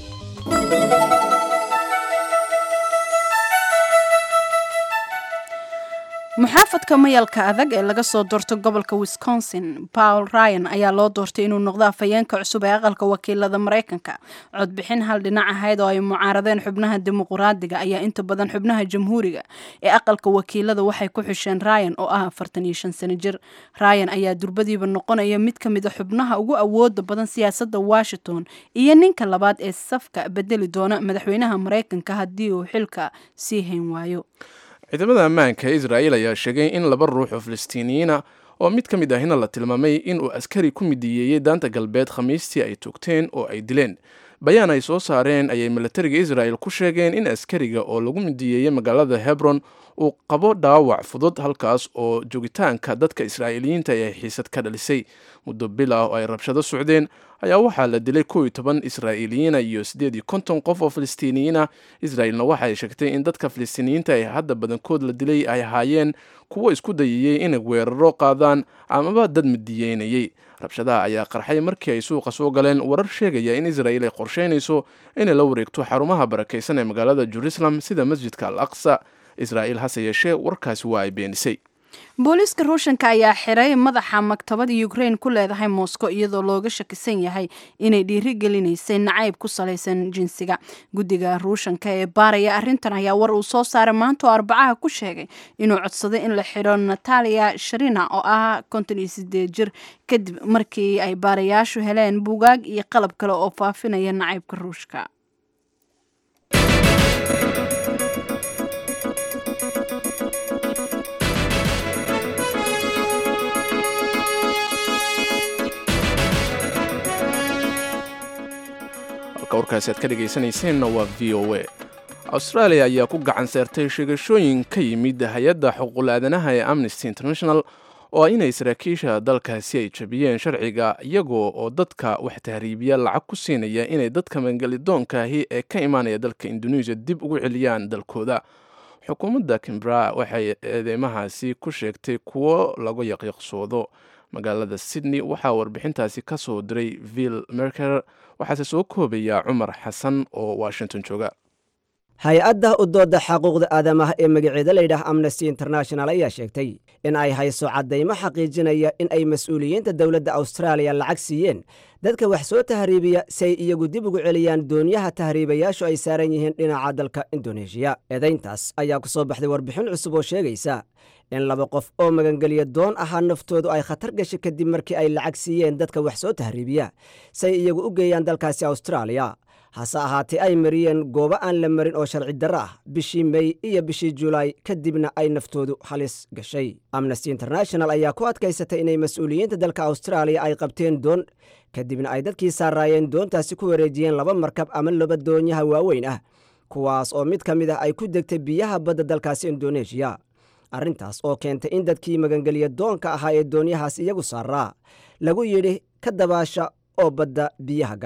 muxaafadka mayalka adag ee laga soo doorto gobolka wisconsin paul ryan ayaa loo doortay inuu noqdo afhayeenka cusub ee aqalka wakiilada maraykanka codbixin hal dhinac ahayd oo ay mucaaradeen xubnaha dimuquraadiga ayaa inta badan xubnaha jamhuuriga ee aqalka wakiilada waxay ku xisheen ryan oo ah afartan iyo shan sano jir ryan ayaa durbadiiba noqonaya mid ka mid a xubnaha ugu awooda badan siyaasadda washington iyo ninka labaad ee safka bedeli doona madaxweynaha maraykanka haddii uu xilka sii hayn waayo ciidamada ammaanka ee israa'iil ayaa sheegay in laba ruux oo filistiiniyiina oo mid ka mid ahina la tilmaamay inuu askari ku midiyeeyey daanta galbeed khamiistii ay toogteen oo ay dileen bayaan ay soo saareen ayay milatariga israa'el ku sheegeen in askariga oo lagu midiyeeyey magaalada hebron uu qabo dhaawac fudud halkaas oo joogitaanka dadka israa'iiliyiinta ay xiisad ka dhalisay muddo bil ah oo ay rabshado socdeen ayaa waxaa la dilay kow iyo toban israa'iiliyiina iyo siddeed iyo konton qof oo filistiiniyiina israa'ilna waxa ay sheegtay in dadka filistiiniyiinta ee hadda badankood la dilay ay ahaayeen kuwo isku dayayey inay weeraro qaadaan amaba dad midiyeynayey rabshadaha ayaa qarxay markii ay suuqa soo galeen warar sheegaya in israa'iil ay qorsheynayso inay la wareegto xarumaha barakaysan ee magaalada jerusalem sida masjidka al aqsa israa'iil hase yeeshee warkaasi waa ay beenisay booliiska ruushanka ayaa xiray madaxa maktabada ukraine ku leedahay moscow iyadoo looga shakisan yahay inay dhiirigelinaysay nacayb ku salaysan jinsiga guddiga ruushanka ee baaraya arrintan ayaa war uu soo saaray maanta oo arbacaha ku sheegay inuu codsaday in la xiro natalia sharina oo ah konton iyo sideed jir kadib markii ay baarayaashu heleen buugaag iyo qalab kale oo faafinaya nacaybka ruushka warkaasi aad ka dhegaysanayseena waa v o a australia ayaa ku gacan seertay sheegashooyin ka yimid hay-adda xuquuqul-aadanaha ee amnesty international oo ah inay saraakiisha dalkaasi ay jabiyeen sharciga iyagoo oo dadka wax tahriibiya lacag ku siinaya inay dadka mangelidoonkahi ee ka imaanaya dalka indonesia dib ugu celiyaan dalkooda xukuumadda kimbra waxay eedeymahaasi ku sheegtay kuwo lagu yaqyaqsoodo magaalada sydney waxaa warbixintaasi ka soo diray vill merker waxaase soo koobaya cumar xasan oo washington jooga hay-adda u dooda xaquuqda aadamaha ee magaceeda layidhaah amnesty international ayaa sheegtay in ay hayso caddaymo xaqiijinaya in ay mas-uuliyiinta dowladda austraaliya lacag siiyeen dadka wax soo tahriibiya si ay iyagu dib ugu celiyaan doonyaha tahriibayaashu ay saaran yihiin dhinaca dalka indoneeshiya eedayntaas ayaa ku soo baxday warbixin cusub oo sheegaysa in laba qof oo magangeliya doon ahaa naftoodu ay khatar gashay kadib markii ay lacag siiyeen dadka wax soo tahriibiya si ay iyagu u geeyaan dalkaasi austraaliya hase ahaatee ay mariyeen goobo aan la marin oo sharci darro ah bishii mey iyo bishii julaay kadibna ay naftoodu halis gashay amnesty international ayaa ku adkaysatay inay mas-uuliyiinta dalka austraaliya ay qabteen doon kadibna ay dadkii saaraayeen doontaasi ku wareejiyeen laba markab ama laba doonyaha waaweyn ah kuwaas oo mid ka mid ah ay ku degtay biyaha badda dalkaasi indoneeshiya arrintaas oo keentay in dadkii magangeliya doonka ahaa ee doonyahaas iyagu saaraa lagu yidhi ka dabaasha oo badda biyaha gala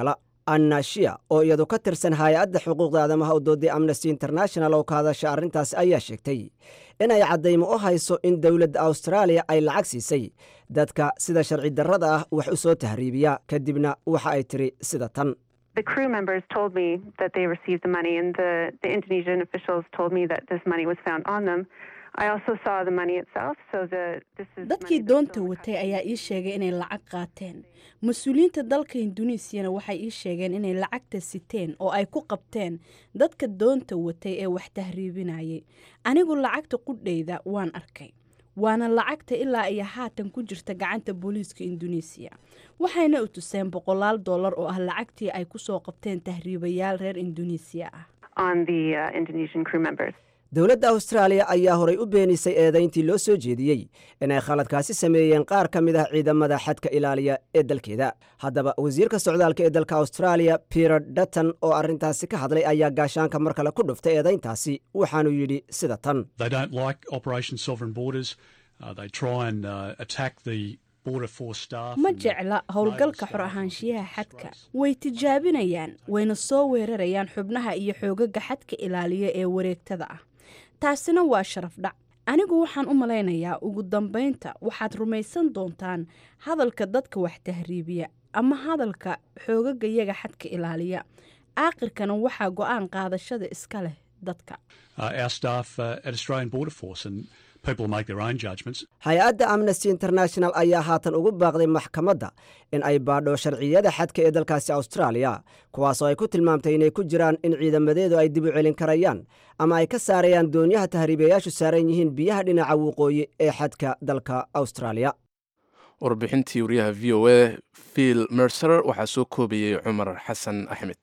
anna shia oo iyadu ka tirsan hay-adda xuquuqda aadamaha u dooday amnesty international oo ka hadasha arrintaasi ayaa sheegtay inay caddaymo u hayso in dowladda austraaliya ay lacag siisay dadka sida sharci darrada ah wax u soo tahriibiya kadibna waxa ay tiri sida tan The crew members told me that they received the money, and the, the Indonesian officials told me that this money was found on them. I also saw the money itself, so the this is dadkii doonta watay ayaa ii sheegay inay lacag qaateen mas-uuliyiinta dalka induneesiyana waxay ii sheegeen inay lacagta siteen oo ay ku qabteen dadka doonta watay ee wax tahriibinayay anigu lacagta qudhayda waan arkay waana lacagta ilaa iyo haatan ku jirta gacanta booliiska induneesiya waxayna u tuseen boqolaal dollar oo ah lacagtii ay kusoo qabteen tahriibayaal reer induneesiya ah on the uh, Indonesian crew members. dowladda austraaliya ayaa horay u beenisay eedayntii loo soo jeediyey inay khaladkaasi sameeyeen qaar ka mid ah ciidamada xadka ilaaliya ee dalkeeda haddaba wasiirka socdaalka ee dalka austraaliya peter dutton oo arrintaasi ka hadlay ayaa gaashaanka mar kale ku dhuftay eedayntaasi waxaanu yidhi sida tan They don't like Operation Sovereign Borders. Uh, they try and uh, attack the Border Force staff. ma and the jecla howlgalka xor ahaanshiyaha xadka way tijaabinayaan wayna soo weerarayaan xubnaha iyo xoogaga xadka ilaaliya ee wareegtada ah taasina waa sharaf dhac anigu waxaan u malaynayaa ugu dambaynta waxaad rumaysan doontaan hadalka dadka wax tahriibiya ama hadalka xoogaga yaga xadka ilaaliya aakhirkana waxaa go-aan qaadashada iska leh dadka uh, our staff uh, at Australian Border Force, and people make their own judgments. hay-adda amnesty international ayaa haatan ugu baaqday maxkamadda in ay baadho sharciyada xadka ee dalkaasi austraaliya kuwaasoo ay ku tilmaamtay inay ku jiraan in ciidamadeedu ay dib u celin karayaan ama ay ka saarayaan doonyaha tahriibayaashu saaran yihiin biyaha dhinaca waqooyi ee xadka dalka austraaliya warbixintii wariyaha v o a phil mercer waxaa soo koobayey cumar xasan axmed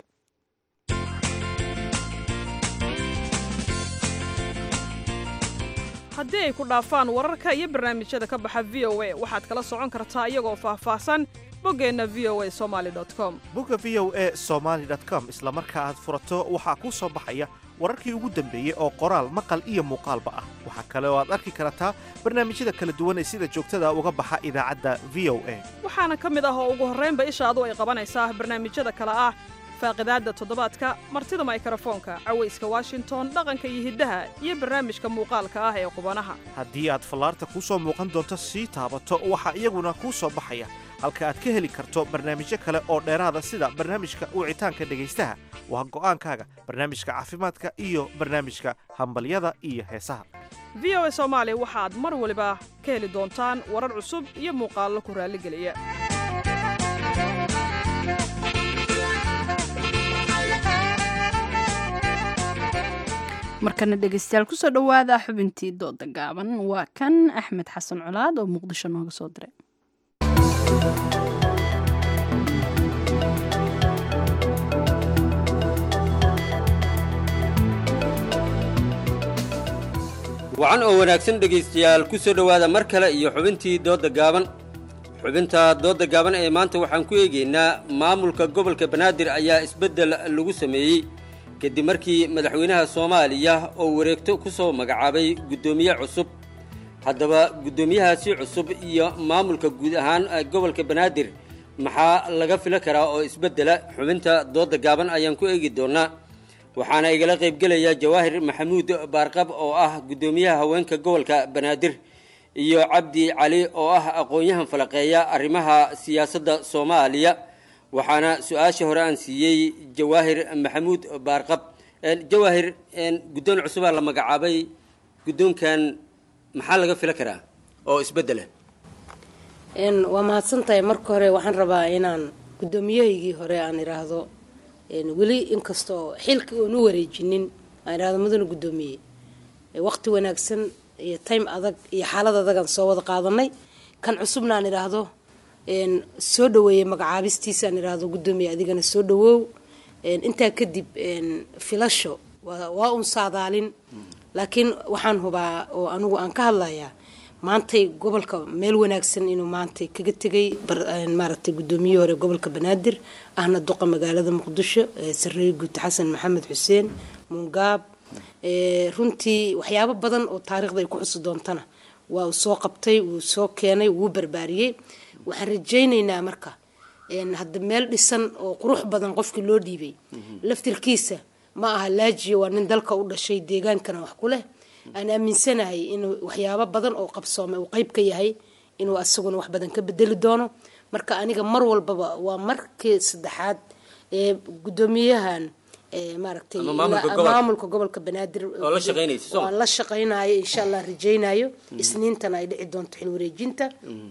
haddii ay ku dhaafaan wararka iyo barnaamijyada ka baxa v o a waxaad kala socon kartaa iyagoo faahfaahsan boggeenna v o a somali com bogga v o a somaly com isla marka aad furato waxaa kuu soo baxaya wararkii ugu dambeeyey oo qoraal maqal iyo muuqaalba ah waxaa kale oo aad arki kartaa barnaamijyada kala duwan ee sida joogtada uga baxa idaacadda v o a waxaana ka mid ah oo ugu horraynba ishaadu ay qabanaysaa barnaamijyada kale ah faaqidaadda toddobaadka martida maykarafoonka cawayska washington dhaqanka iyo hiddaha iyo barnaamijka muuqaalka ah ee qubanaha haddii aad fallaarta kuu soo muuqan doonto sii taabato waxaa iyaguna kuu soo baxaya halka aad ka heli karto barnaamijyo kale oo dheeraada sida barnaamijka wicitaanka dhegaystaha waa go'aankaaga barnaamijka caafimaadka iyo barnaamijka hambalyada iyo heesaha v o a soomaali waxaad mar waliba ka heli doontaan warar cusub iyo muuqaallo ku raalligeliya markana dhegeystayaal kusoo dhowaada xubintii dooda gaaban waa kan axmed xasan colaad oo muqdisho nooga soo diray wacan oo wanaagsan dhegaystayaal ku soo dhowaada mar kale iyo xubintii doodda gaaban xubinta doodda gaaban ee maanta waxaan ku eegaynaa maamulka gobolka banaadir ayaa isbeddel lagu sameeyey kadib markii madaxweynaha soomaaliya oo wareegto ku soo magacaabay guddoomiye cusub haddaba guddoomiyahaasi cusub iyo maamulka guud ahaan gobolka banaadir maxaa laga fila karaa oo isbeddela xubinta doodda gaaban ayaan ku eegi doonnaa waxaana igala qaybgelaya jawaahir maxamuud baarqab oo ah guddoomiyaha haweenka gobolka banaadir iyo cabdi cali oo ah aqoon-yahan falaqeeya arrimaha siyaasadda soomaaliya waxaana su-aasha hore aan siiyey jawaahir maxamuud baarqab jawaahir guddoon cusubaa la magacaabay guddoonkan maxaa laga fila karaa oo isbeddela waa mahadsantahay marka hore waxaan rabaa inaan guddoomiyahaygii hore aan idhaahdo weli inkastoo xilka oon u wareejinin aan idhahdo mudana guddoomiye waqti wanaagsan iyo time adag iyo xaalad adagaan soo wada qaadanay kan cusubna aan idhaahdo soo dhaweeyey magacaabistiisa aan idhaahdo guddoomiye adigana soo dhawoow intaa kadib filasho waa un saadaalin laakiin waxaan hubaa oo anigu aan ka hadlayaa maantay gobolka meel wanaagsan inuu maantay kaga tegay maaragtay guddoomiye hore gobolka banaadir ahna duqa magaalada muqdisho sareeye guud xasan maxamed xuseen mungaab runtii waxyaabo badan oo taariikhda ay ku xusi doontana waa uu soo qabtay wuu soo keenay wuu barbaariyey waxaan rajaynaynaa marka een, hadda meel dhisan oo qurux badan qofkii loo dhiibay laftirkiisa ma aha laajiya waa nin dalka u dhashay deegaankana wax ku leh aan aaminsanahay inuu waxyaabo badan oo qabsoomay uu qeyb ka yahay inuu asaguna wax badan ka bedeli doono marka aniga mar walbaba waa markii saddexaad ee gudoomiyahan ee maaragtay Ama maamulka ilaa- gobolka. maamulka gobolka banaadir Oo la shaqaynaysa, soo ma? waan la shaqaynayo insha allah rajaynayo isniintana ay dhici doonto xil wareejinta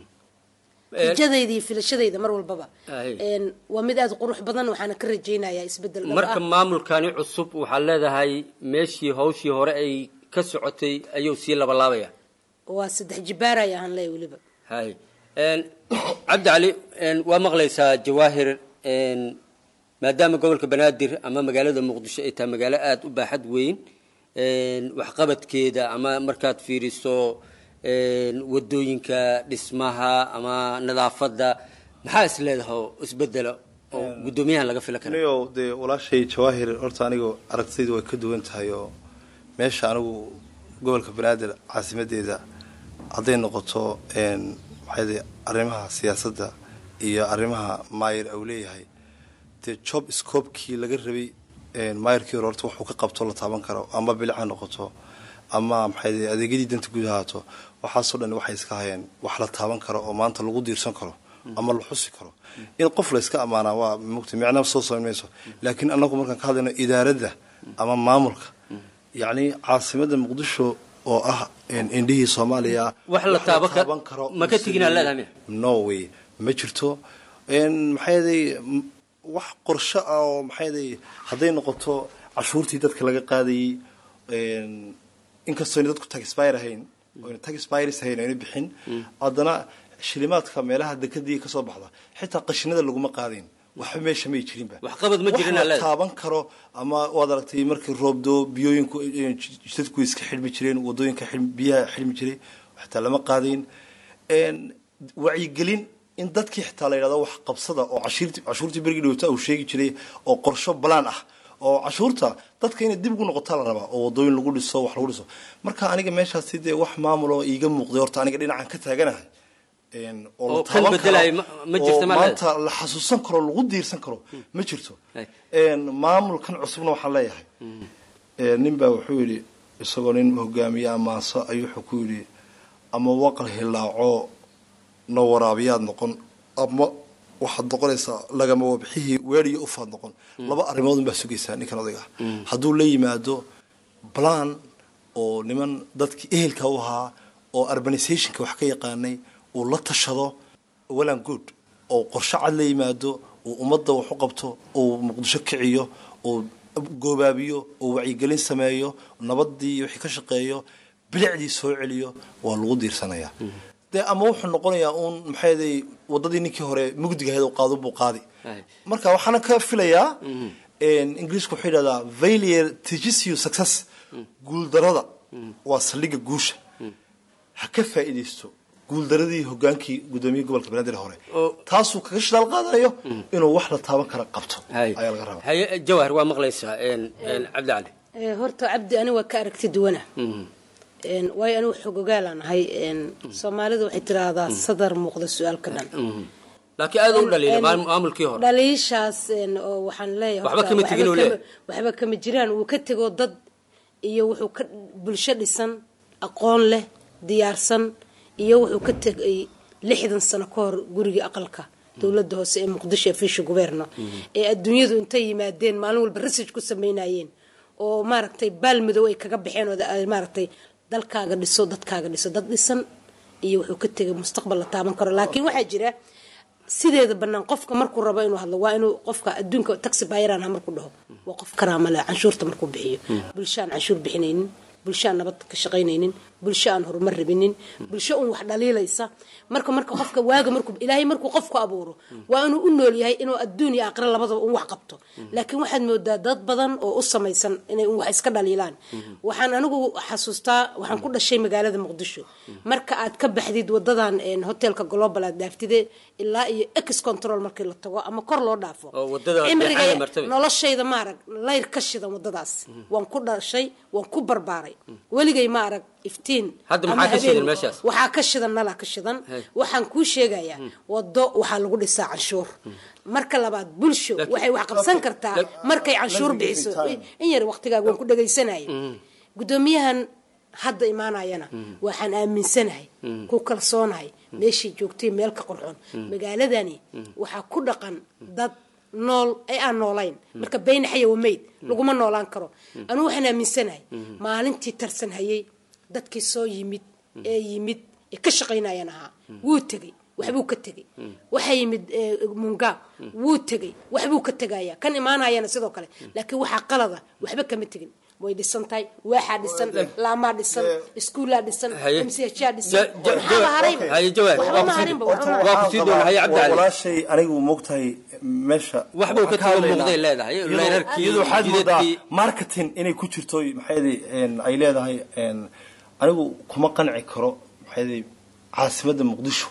rajadayda iyo filashadayda mar walbaba Ay. Een, waa mid aada u qurux badan waxaana ka rajaynayaa isbedel dhab marka ah. maamulkani cusub waxaad leedahay meeshii hawshii hore ay ka socotay ayuu sii labalaabaya waa saddex jibaaraya aan leeyahay weliba hay Een, cabdi cali een, waa maqlaysaa jawaahir een, maadaama gobolka banaadir ama magaalada muqdisho ay tahay magaalo aada u baaxad weyn een, waxqabadkeeda ama markaad fiiriso een, wadooyinka dhismaha ama nadaafadda maxaa is leedahay oo isbedela oo guddoomiyahan laga fila kara niyo dee walaashay jawaahir horta anigu aragtidaydu way ka duwan tahay oo meesha anigu gobolka banaadir caasimadeeda hadday noqoto een, maxay dee arrimaha siyaasadda iyo arrimaha maayir au leeyahay dee job scoobkii laga rabay een, maayirkii hore horta wuxuu ka qabto la taaban karo ama bilic ha noqoto ama maxay dee adeegyadii danta guud ahaato waxaasoo dhan waxay iska hayeen wax la taaban karo oo maanta lagu diirsan karo ama la xusi karo in qof la iska ammaanaa waa mugta micna soo samayn mayso laakiin anagu markaan ka hadlayno idaaradda ama maamulka yacni caasimada muqdisho oo ah een, indhihii soomaaliya wax la taaban karo ma ka teginaa leedahay miya no way ma jirto een, maxay yaday m- wax qorsho ah oo maxay yaday hadday noqoto cashuurtii dadka laga qaadayay een, inkastoo ayna dadku taxpire ahayn oo ayna taxpires ahayn ayna bixin haddana shilimaadka meelaha dekadii kasoo baxda xitaa qashinada laguma qaadayn waxba meesha may jirinba waxqabad ma jirin wax aa la leedahay taaban karo ama waad aragtay markii roobdo biyooyinku eh, jidadku iska xidhmi jireen wadooyinka xidhmi- biyaha xidhmi jiray xitaa lama qaadayn een, wacyigelin in dadkii xitaa la yidhahdo wax qabsada oo cashiirti cashuurtii berigii dhowta uu sheegi jiray oo qorsho balaan ah oo cashuurta dadka inay dib ugu noqotaa la rabaa oo wadooyin lagu dhiso wax lagu dhiso marka aniga meeshaasi dee wax maamul oo iiga muuqday horta aniga dhinacan ka taaganahay een, oo la oo kan taaban bedelaya karo, ma- ma jirta oo ma maanta la xasuusan karo lagu diirsan karo ma jirto een, maamulkan cusubna waxaan leeyahay Ee, nin baa wuxuu yidhi isagoo nin hogaamiye ammaanso ayuu wuxuu ku yidhi ama waqal hilaaco no waraabiyaad noqon ama waxaad noqonaysaa lagama wabxihii weeriyo ufaad noqon laba arrimoodun baa sugaysaa ninkan odayga ah hadduu la yimaado plan oo niman dadkii ehelka u ahaa oo urbanizationka wax ka yaqaanay uu la tashado walan good oo qorshe cad la yimaado uu ummadda wax u qabto uu muqdisho kiciyo uu goobaabiyo uu wacyigelin sameeyo nabadii iyo wixii ka shaqeeyo bilicdii soo celiyo waa lagu diirsanayaa dee ama wuxuu noqonayaa uun maxay ahaday wadadii ninkii hore mugdiga ahayd oo qaado buu qaadi marka waxaana ka filayaa ingiriisku wuxuu yidhahdaa failure teaches you success guuldarada waa saldhigga guusha ha ka faa'iidaysto guuldaradii hogaankii gudoomiyihii gobolka banaadir hore taasuu kaga shidaal qaadanayo inuu wax la taaban kara qabto ayaa laga rabaa haye jawahar waa maqlaysaa een, een, cabdi cali Ee, horta cabdi ani waa ka aragti duwana Een, waayo anigu xogogaalaan ahay een, soomaalidu waxay tiraahdaa sadar muuqda su-aalka dhan laakiin aad u dhaliila Een, maal- maamulkii hore dhaliishaas een, oo waxaan leeyahay Waxba horta kama tegin uu kama- leeyahay. waxba kama jiraan wuu ka tego dad iyo wuxuu ka bulsho dhisan aqoon leh diyaarsan iyo wuxuu ka tegay lixdan sano ka hor gurigii aqalka dowladda hoose ee muqdisho ee fisha guberno ee adduunyadu intay yimaadeen maalin walba research ku sameynayeen oo maaragtay baal madow ay kaga baxeen oo ay maaragtay dalkaaga dhiso dadkaaga dhiso dad dhisan iyo wuxuu ka tegay mustaqbal la taaban karo laakiin waxaa jira sideeda banaan qofka markuu rabo inuu hadlo waa inuu qofka adduunka taxi bayraan ha markuu dhaho waa qof karaama leh canshuurta markuu bixiyo bulsho aan canshuur bixinaynin bulsho aan nabad ka shaqaynaynin bulsho aan horumar rabinin bulsho un wax dhaliilaysa marka marka qofka waaga markuu ilaahay markuu qofku abuuro waa inuu u nool yahay inuu adduun iyo aakhira labadaba un wax qabto laakiin waxaad moodaa dad badan oo u samaysan inay un wax iska dhaliilaan waxaan anigu xasuustaa waxaan ku dhashay magaalada muqdisho marka aad ka baxdid wadadan een, hotelka global aad dhaaftide ilaa iyo ex control markii la tago ama kor loo dhaafo oo wadada cimriga Beexada martaba. noloshayda ma arag layr ka shidan wadadaas waan ku dhashay waan ku barbaaray weligay ma arag iftiin Hadda ama maxaa ka habeen- shidan meeshaas? waxaa ka shidan nala ka shidan Hey. waxaan kuu sheegayaa wado waxaa lagu dhisaa canshuur marka labaad bulsho waxay wax qabsan kartaa markay canshuur Let me give bixiso you time. in yar waqtigaaga waan ku dhagaysanaya gudoomiyahan hadda imaanayana waxaan aaminsanahay ku kalsoonahay meeshay joogtay meel ka qurxoon magaaladani waxaa ku dhaqan dad nool ay aan noolayn marka bayna xaya wa meyd laguma noolaan karo anugu waxaan aaminsanahay maalintii tarsan hayay dadkii soo yimid ee yimid ee ka shaqaynayan ahaa wuu tegey waxbuu ka tegey waxaa yimid eh, mungaab wuu tegey waxbuu ka tegaya kan imaanayana sidoo kale laakiin waxaa qalada waxba kama tegin way dhisan tahay waaxaa dhisan laamaa dhisan iskuulaa dhisan Haye. mshaa dhisan Ja- ja- maxaaba ja- harayba Haye, jawaab. waxba Waa ma ku sii- harinba Horta waxba ma waa ku sii doona. Haye, Cabdi Ali. walaashay anigu moogtahay meesha Waxbuu ka waxaan tago hadlaynaa. muuqday leedahay. Iyadoo- Leerarkii, iyadoo waxaad moodaa jidadkii. marketing inay ku jirto maxaydi ay leedahay een, anigu kuma qanci karo maxaydi caasimadda muqdisho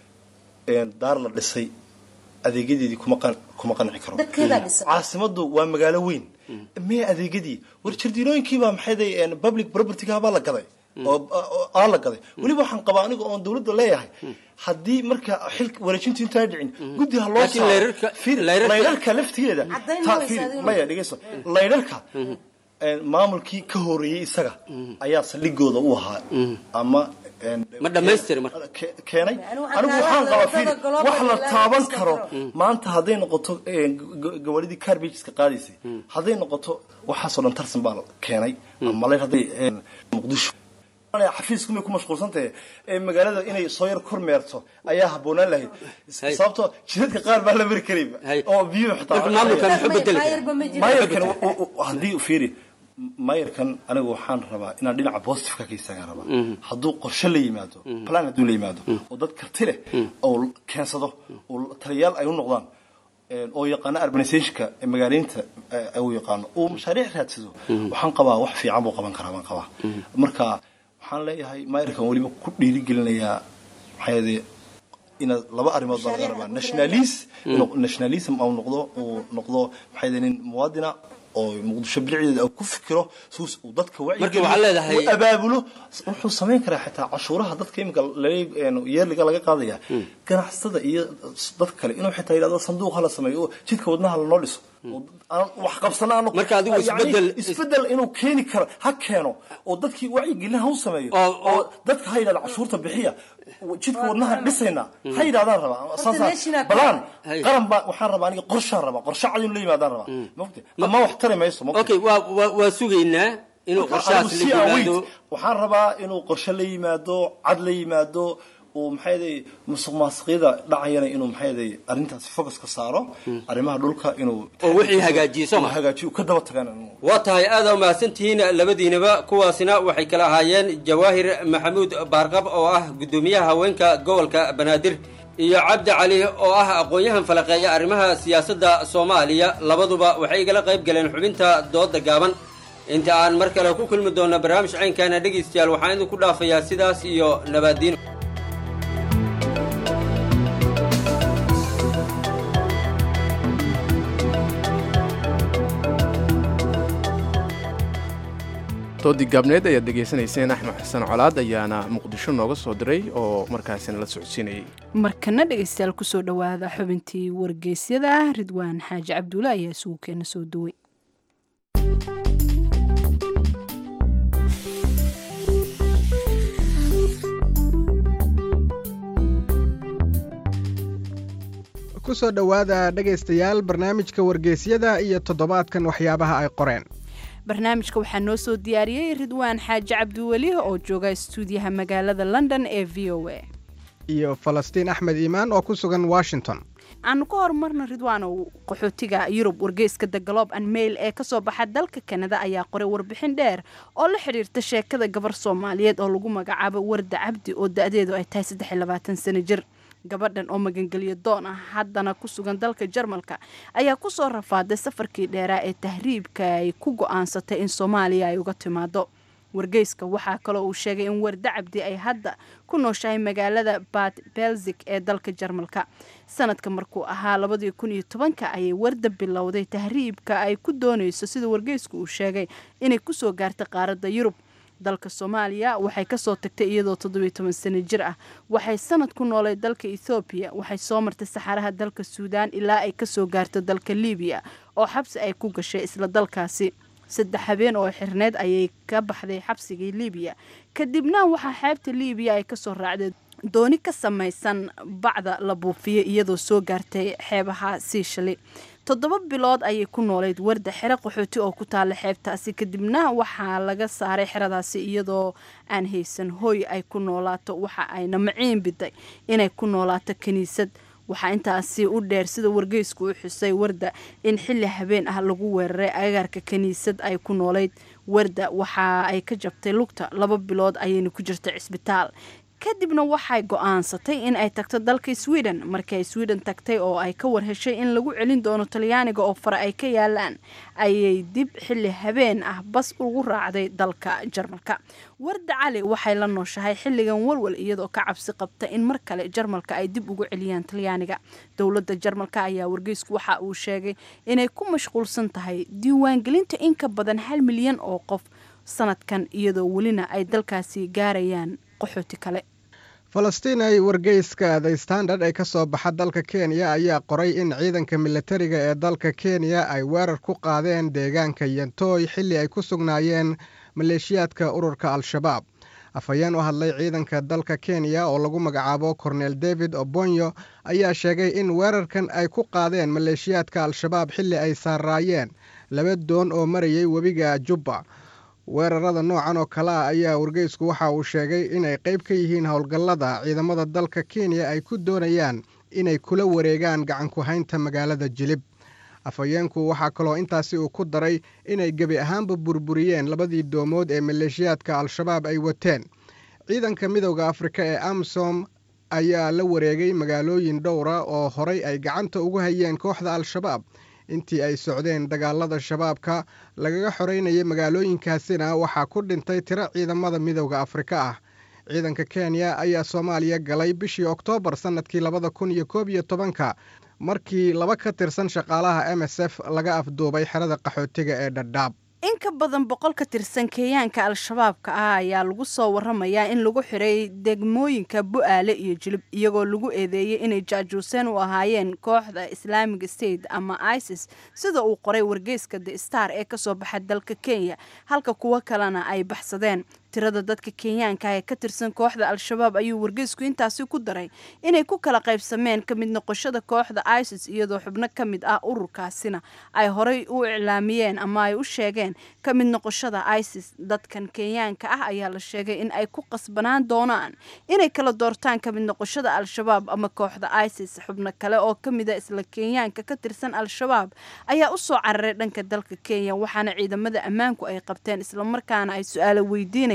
een, daar la dhisay adeegyadeedii kuma qan- kuma qanci karo dadkeedaa dhisan caasimaddu waa magaalo weyn miya adeegyadii war jardiinooyinkiibaa maxayday een, public propertyga baa la gaday oo oo- aa la gaday weliba waxaan qabaa aniga oon dawladda leeyahay haddii marka xilka wareejintu intaa dhicin guddi ha loo Laakiin saaro layrarka- Fiir, layrarka- layrarka laftigeeda Caddayn ta- ma fiir, weysa adigu? maya dhegeyso layrarka een, maamulkii ka horeeyey isaga ayaa saldhigooda u ahaa ama een, ma dhammaystiri marka ke- keenay Anigu waxaan anigu kaaga waxaan qabaa hadlay fiir wadada global wax la ilaa taaban iska karo karo. maanta hadday noqoto een, g- gawaridii carbageska qaadaysay hadday noqoto waxaasoo dhan tarsan baa keenay ama layr hadday een, muqdisho xafiisku may ku mashquulsantahay ee magaalada inay soo yar kormeerto ayaa habboonaan lahayd Hay. sababtoo jidadka qaar baa la mari karayba oo biyuhu xitaa Marka maamulkan muxuu bedeli karaa? Maayarba ma jiro. maayarkan u- u- u- haddii fiiri maayarkan anigu waxaan rabaa inaan dhinaca positiveka ka istaagaan rabaa hadduu qorshe la yimaado plan hadduu la yimaado oo dad karti leh oo keensado oo taliyayaal ay u noqdaan een, oo yaqaano urbanizationka ee magaaleynta ee uu yaqaano uu mashaariic raadsado waxaan qabaa wax fiican buu qaban karaa baan qabaa marka waxaan leeyahay maayarkan weliba ku dhiirigelinayaa maxaa yeelay inaad laba arrimood baa laga rabaa nationalis inuu nationalism uu noqdo uu noqdo maxaa yeelay nin muwaadina oo muqdisho bilicdeeda uu ku fikiro suus uu dadka Marka waxaad leedahay- uu abaabulo wuxuu samayn karaa xitaa cashuuraha dadka imika yeerliga laga qaadaya ganacsatada iyo dadka kale inuu xitaa yidhahdo sanduuq hala sameeyo oo jidka wadnaha lanoo dhiso oo aan wax qabsana aanu Marka adigu yacni isbeddel- isbeddel inuu keeni karo ha keeno oo dadkii wacyigelin ha u sameeyo oo dadka ha yidhahdo cashuurta bixiya jidka wadnaha dhisayna ha yidhahdaan rabaa saasa national balaan Hay. qaran baa waxaan rabaa aniga qorshaan rabaa qorshe cad inuu la yimaadaan rabaa mogta ama wax tari mayso mogta okay waa waa- waa sugaynaa inuu qorshahaas la yimaado waxaan rabaa inuu qorshe la yimaado cad la yimaado uu maxay yaday musuq maasuqyada dhacayana inuu maxay yaday arrintaasi focus ka saaro arrimaha dhulka inuu oo wixii hagaajiyo soo ma uu hagaajiyo uu ka daba tagaan waa tahay aada umahadsantihiin labadiinaba kuwaasina waxay kala ahaayeen jawaahir maxamuud baarqab oo ah guddoomiyaha haweenka gobolka banaadir iyo cabdi cali oo ah aqoon-yahan falaqeeya arrimaha siyaasadda soomaaliya labaduba waxay igala qayb galeen xubinta dooda gaaban inta aan mar kale ku kulmi doona barnaamij caynkaana dhegaystayaal waxaan idinku dhaafayaa sidaas iyo nabaadiin doodii gaabneed ayaad dhegaysanayseen axmed xasan colaad ayaana muqdisho nooga soo diray oo markaasina la socodsiinayay markana dhegaystayaal kusoo dhowaada xubintii wargeysyada ridwaan xaaji cabduule ayaa isugu keena soo duway ku soo dhowaada dhegaystayaal barnaamijka wargeysyada iyo toddobaadkan waxyaabaha ay qoreen barnaamijka waxaa noo soo diyaariyey ridwaan xaaji cabdiweli oo jooga stuudiyaha magaalada london ee v o a iyo falastiin axmed iimaan oo ku sugan washington aanu ka horumarna ridwaanow qaxootiga yurub wargeyska the globe and mail ee kasoo baxa dalka kanada ayaa qoray warbixin dheer oo la xidhiirta sheekada gabar soomaaliyeed oo lagu magacaabo warda cabdi oo da-deedu ay tahay saddex iyo labaatan sano jir gabadhan oo magangelyo doon ah haddana ku sugan dalka jarmalka ayaa kusoo rafaaday safarkii dheeraa ee tahriibka ay ku go-aansatay in soomaaliya ay uga timaado wargeyska waxaa kaloo uu sheegay in warda cabdi ay hadda ku nooshahay magaalada bad belzig ee dalka jarmalka sanadka markuu ahaa labadii kun iyo tobanka ayay warda bilowday tahriibka ay ku doonayso sida wargeysku uu sheegay inay kusoo gaartay qaaradda yurub dalka soomaaliya waxay kasoo tagtay iyadoo toddobiyo toban sano jir ah waxay sanad ku noolay dalka ethoobiya waxay soo martay saxaraha dalka suudaan ilaa ay kasoo gaarto dalka libiya oo xabsi ay ku gashay isla dalkaasi saddex habeen oo xirneed ayay ka baxday xabsigii libiya kadibna waxaa xeebta libiya ay kasoo raacday dooni ka samaysan bacda la buufiyey iyadoo soo gaartay xeebaha siishali toddoba bilood ayay ku noolayd warda xero qaxooti oo ku taala xeebtaasi kadibna waxaa laga saaray xeradaasi iyadoo aan haysan hooy ay ku noolaato waxa ayna maciin biday inay ku noolaato kiniisad waxaa intaasi u dheer sida wargeysku u xusay warda in xilli habeen ah lagu weeraray agagaarka kiniisad ay ku noolayd warda waxa ay ka jabtay lugta laba bilood ayayna ku jirtay cisbitaal kadibna waxay go-aansatay in ay tagto dalka sweden markii ay sweden tagtay oo ay ka warheshay in lagu celin doono talyaaniga oo fare ay ka yaalaan ayay dib xilli habeen ah bas ugu raacday dalka jarmalka warda cali waxay la nooshahay xilligan walwal iyadoo ka cabsi qabta in mar kale jarmalka ay dib ugu celiyaan talyaaniga dowladda jarmalka ayaa wargeysku waxa uu sheegay inay ku mashquulsan tahay diiwaangelinta in ka badan hal milyan oo qof sanadkan iyadoo welina ay dalkaasi gaarayaan qaxooti kale falastiin ay wargeyska the standard ee ka soo baxa dalka kenya ayaa qoray in ciidanka militariga ee dalka kenya ay weerar ku qaadeen deegaanka yantooy xilli ay ku sugnaayeen maleeshiyaadka ururka al-shabaab afhayeen u hadlay ciidanka dalka kenya oo lagu magacaabo kornel david obonyo ayaa sheegay in weerarkan ay ku qaadeen maleeshiyaadka al-shabaab xilli ay saaraayeen laba doon oo marayay webiga jubba weerarada noocan oo kale ah ayaa wargeysku waxa uu sheegay inay qayb ka yihiin howlgallada ciidamada dalka kenya ay ku doonayaan inay kula wareegaan gacanku-haynta magaalada jilib afhayeenku waxaa kaloo intaasi uu ku daray inay gebi ahaanba burburiyeen labadii doomood ee maleeshiyaadka al-shabaab ay wateen ciidanka midowda afrika ee amsom ayaa la wareegay magaalooyin dhowra oo horay ay gacanta ugu hayeen kooxda al-shabaab intii ay socdeen dagaalada shabaabka lagaga xoreynayay magaalooyinkaasina waxaa ku dhintay tiro ciidamada midowda afrika ah ciidanka kenya ayaa soomaaliya galay bishii oktoobar sannadkii labada kun iyo koob iyo tobanka markii laba ka tirsan shaqaalaha m s f laga afduubay xerada qaxootiga ee dhadhaab in ka badan boqol ka tirsan kenyaanka al-shabaabka ah ayaa lagu soo waramayaa in lagu xiray degmooyinka bu-aale iyo jilib iyagoo lagu eedeeyey inay jaajuuseen u ahaayeen kooxda islaamic state ama isis sida uu qoray wargeyska the star ee kasoo baxa dalka kenya halka kuwo kalena ay baxsadeen tirada dadka kenyaanka ee ka tirsan kooxda al-shabaab ayuu wargeysku intaasi ku daray inay ku kala qaybsameen ka mid noqoshada kooxda isis iyadoo xubno ka mid ah ururkaasina ay horey u iclaamiyeen ama ay u sheegeen ka mid noqoshada isis dadkan kenyaanka ah ayaa la sheegay in ay ku qasbanaan doonaan inay kala doortaan ka mid noqoshada al-shabaab ama kooxda isis xubno kale oo ka mida isla kenyaanka ka tirsan al-shabaab ayaa usoo cararay dhanka dalka kenya waxaana ciidamada ammaanku ay qabteen islamarkaana ay su-aalo weydiinayaan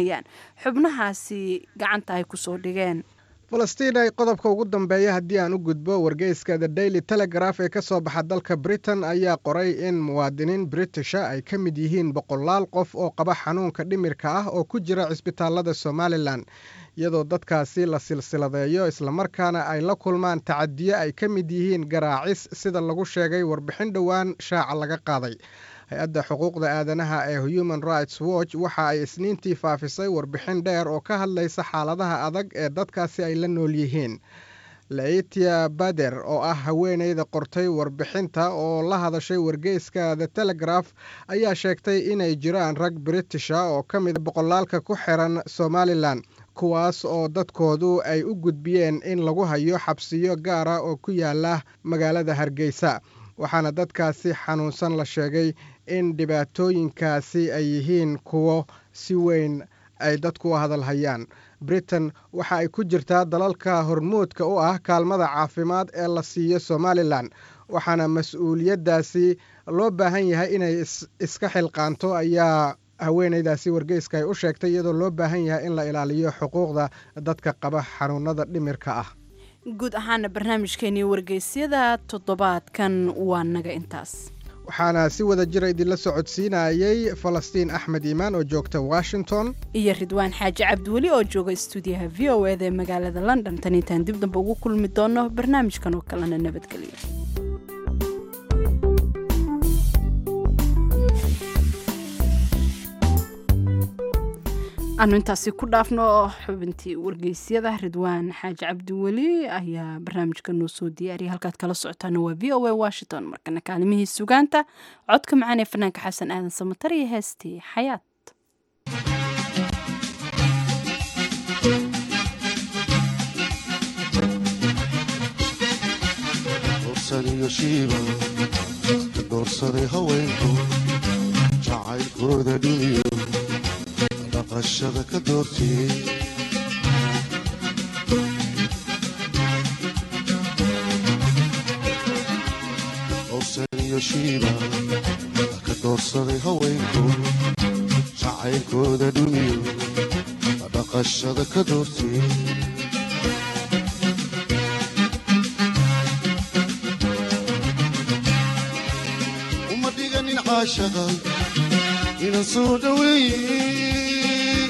xubnahaasi gacanta ay kusoo dhigeen falastiin ay qodobka ugu dambeeya haddii aan u gudbo wargeyska the daily telegraph ee ka soo baxa dalka britain ayaa qoray in muwaadiniin britisha ay ka mid yihiin boqolaal qof oo qaba xanuunka dhimirka ah oo ku jira cisbitaalada somalilan iyadoo dadkaasi la silsiladeeyo islamarkaana ay la kulmaan tacadiyo ay ka mid yihiin garaacis sida lagu sheegay warbixin dhowaan shaaca laga qaaday hay-adda xuquuqda aadanaha ee human rights watch waxa ay isniintii faafisay warbixin dheer oo ka hadlaysa xaaladaha adag ee dadkaasi ay la nool yihiin laitia bader oo ah haweeneyda qortay warbixinta oo la hadashay wargeyska the telegraph ayaa sheegtay inay jiraan rag britisha oo ka mid boqolaalka ku xiran somalilan kuwaas oo dadkoodu ay u gudbiyeen in lagu hayo xabsiyo gaara oo ku yaala magaalada hargeysa waxaana dadkaasi xanuunsan la sheegay in dhibaatooyinkaasi ay yihiin kuwo si weyn ay dadku u hadalhayaan britain waxa ay ku jirtaa dalalka hormuudka u ah kaalmada caafimaad ee la siiyo somalilan waxaana mas-uuliyaddaasi loo baahan yahay inay iska xilqaanto ayaa haweeneydaasi wargeyska ay u sheegtay iyadoo loo baahan yahay in la ilaaliyo xuquuqda dadka qaba xanuunada dhimirka ah guud ahaana barnaamijkeenii wargeysyada toddobaadkan waa naga intaas waxaana si wada jira idinla socodsiinayay falastiin axmed iimaan oo joogta washington iyo ridwaan xaaji cabdiweli oo jooga stuudiyaha v o eda ee magaalada london tan intaan dib damba ugu kulmi doono barnaamijkan oo kalena nabadgelyo aanu intaasi ku dhaafno xubintii wargeysyada ridwaan xaaji cabdiweli ayaa barnaamijka noo soo diyaariyay halkaad kala socotaana waa v o a washington markana kaalimihii sugaanta codka macaan ee fanaanka xasan aadan samatar iyo heestii xayaat dorsaniyo shiiba doorsaday haweenku jacaylkooda dhiniyo dhaqashada ka doortiyey dorsaniyo shiiba ka doorsaday haweenku jacaylkooda dhiniyo dhaqashada ka doortiyey uma dhiganin caashaqa inan soo dhaweeye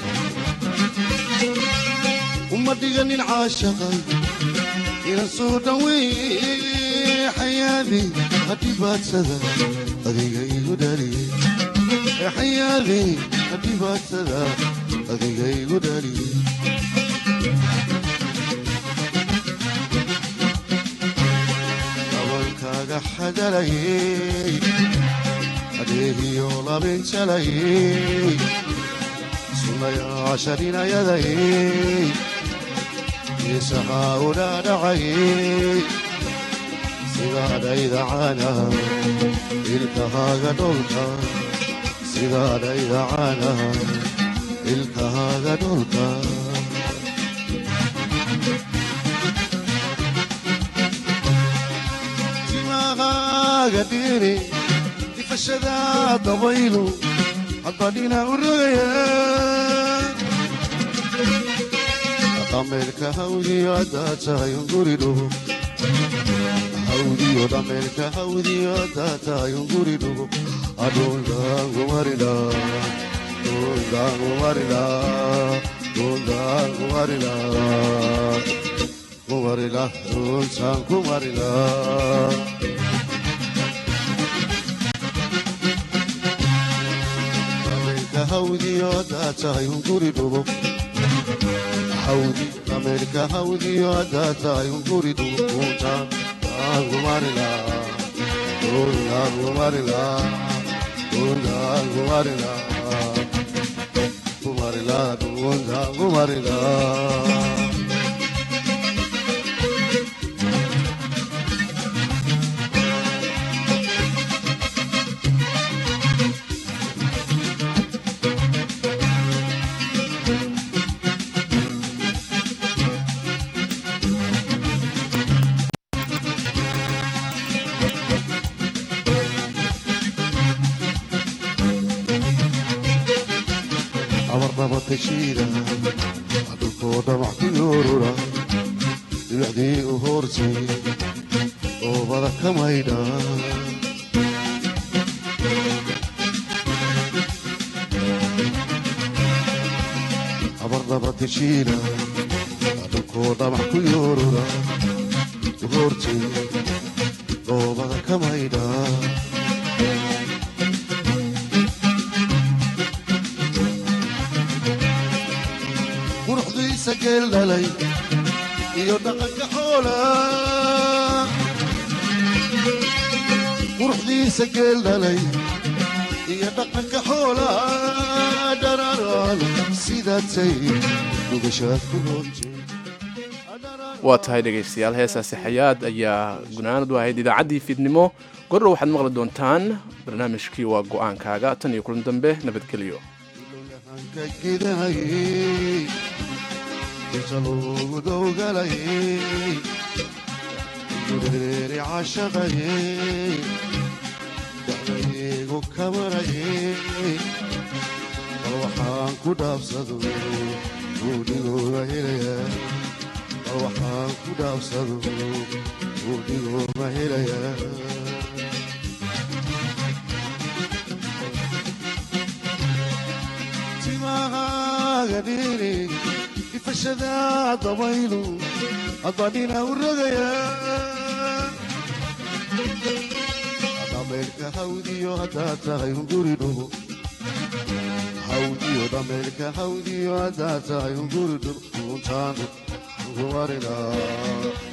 uma dhiganin caashaqa inan soo dhaweeye xayaadi hadhibaadsada adiga igu dhaliye xayaadi hadhibaadsada adiga igu dhaliye dabankaaga xadalayey adeegiyo labinjalayey sunayaashaninayadayey isahaa u dhaadhacayey sidaadhayda caana ilkahaaga dholka sidaadhayda caana ilkahaaga dholka timahaaga dhiri ifashada dabaylu haddadhina u rogaya dhameelka hawdiyo haddaa tahay unguri dhugo hawdiyo dhameelka hawdiyo haddaa tahay unguri dhugo adhundaangumarila dhundaangumarila dhundaangumarila kumarila dhuntaan kumarila hawdiyo haddaa tahay unguri dhugo hawdi ameerika hawdiyo haddaa tahay unguri dhugo kuntaan aangumarila kundaangumarila kundaangumarila kumarila kundaangumarila abarnaba tashiida dhulkoo dhamac ku yoorura dhibicdii u hoortay oobada ka maydha abarnaba tashiida dhulkoo dhamac ku yoorura u hoortay oobada ka maydha quruxdiisa geel dhalay iyo dhaqanka xoola quruxdiisa geel dhalay iyo dhaqanka xoola dhararaan sidaatay dhugashaad ku roontay waa tahay dhegaystayaal heesaasi xayaad ayaa gunaanad u ahayd idaacaddii fiidnimo gordhow waxaad maqli doontaan barnaamijkii waa go'aankaaga tan iyo kulan dambe nabadgelyo gidanayey inta loogu dowgalayey gureeri cashaqayey dacdaygu kamarayey bal waxaan ku dhaabsado guudhigooga helaya bal waxaan ku dhaabsado guudhigooga helaya timahaaga dhiri ifashada dabaylu adadhina u rogaya dhameelka hawdiyo haddaa tahay unguri dhugo hawdiyo dhameelka hawdiyo haddaa tahay unguri dhul uuntaanu ugu warinaa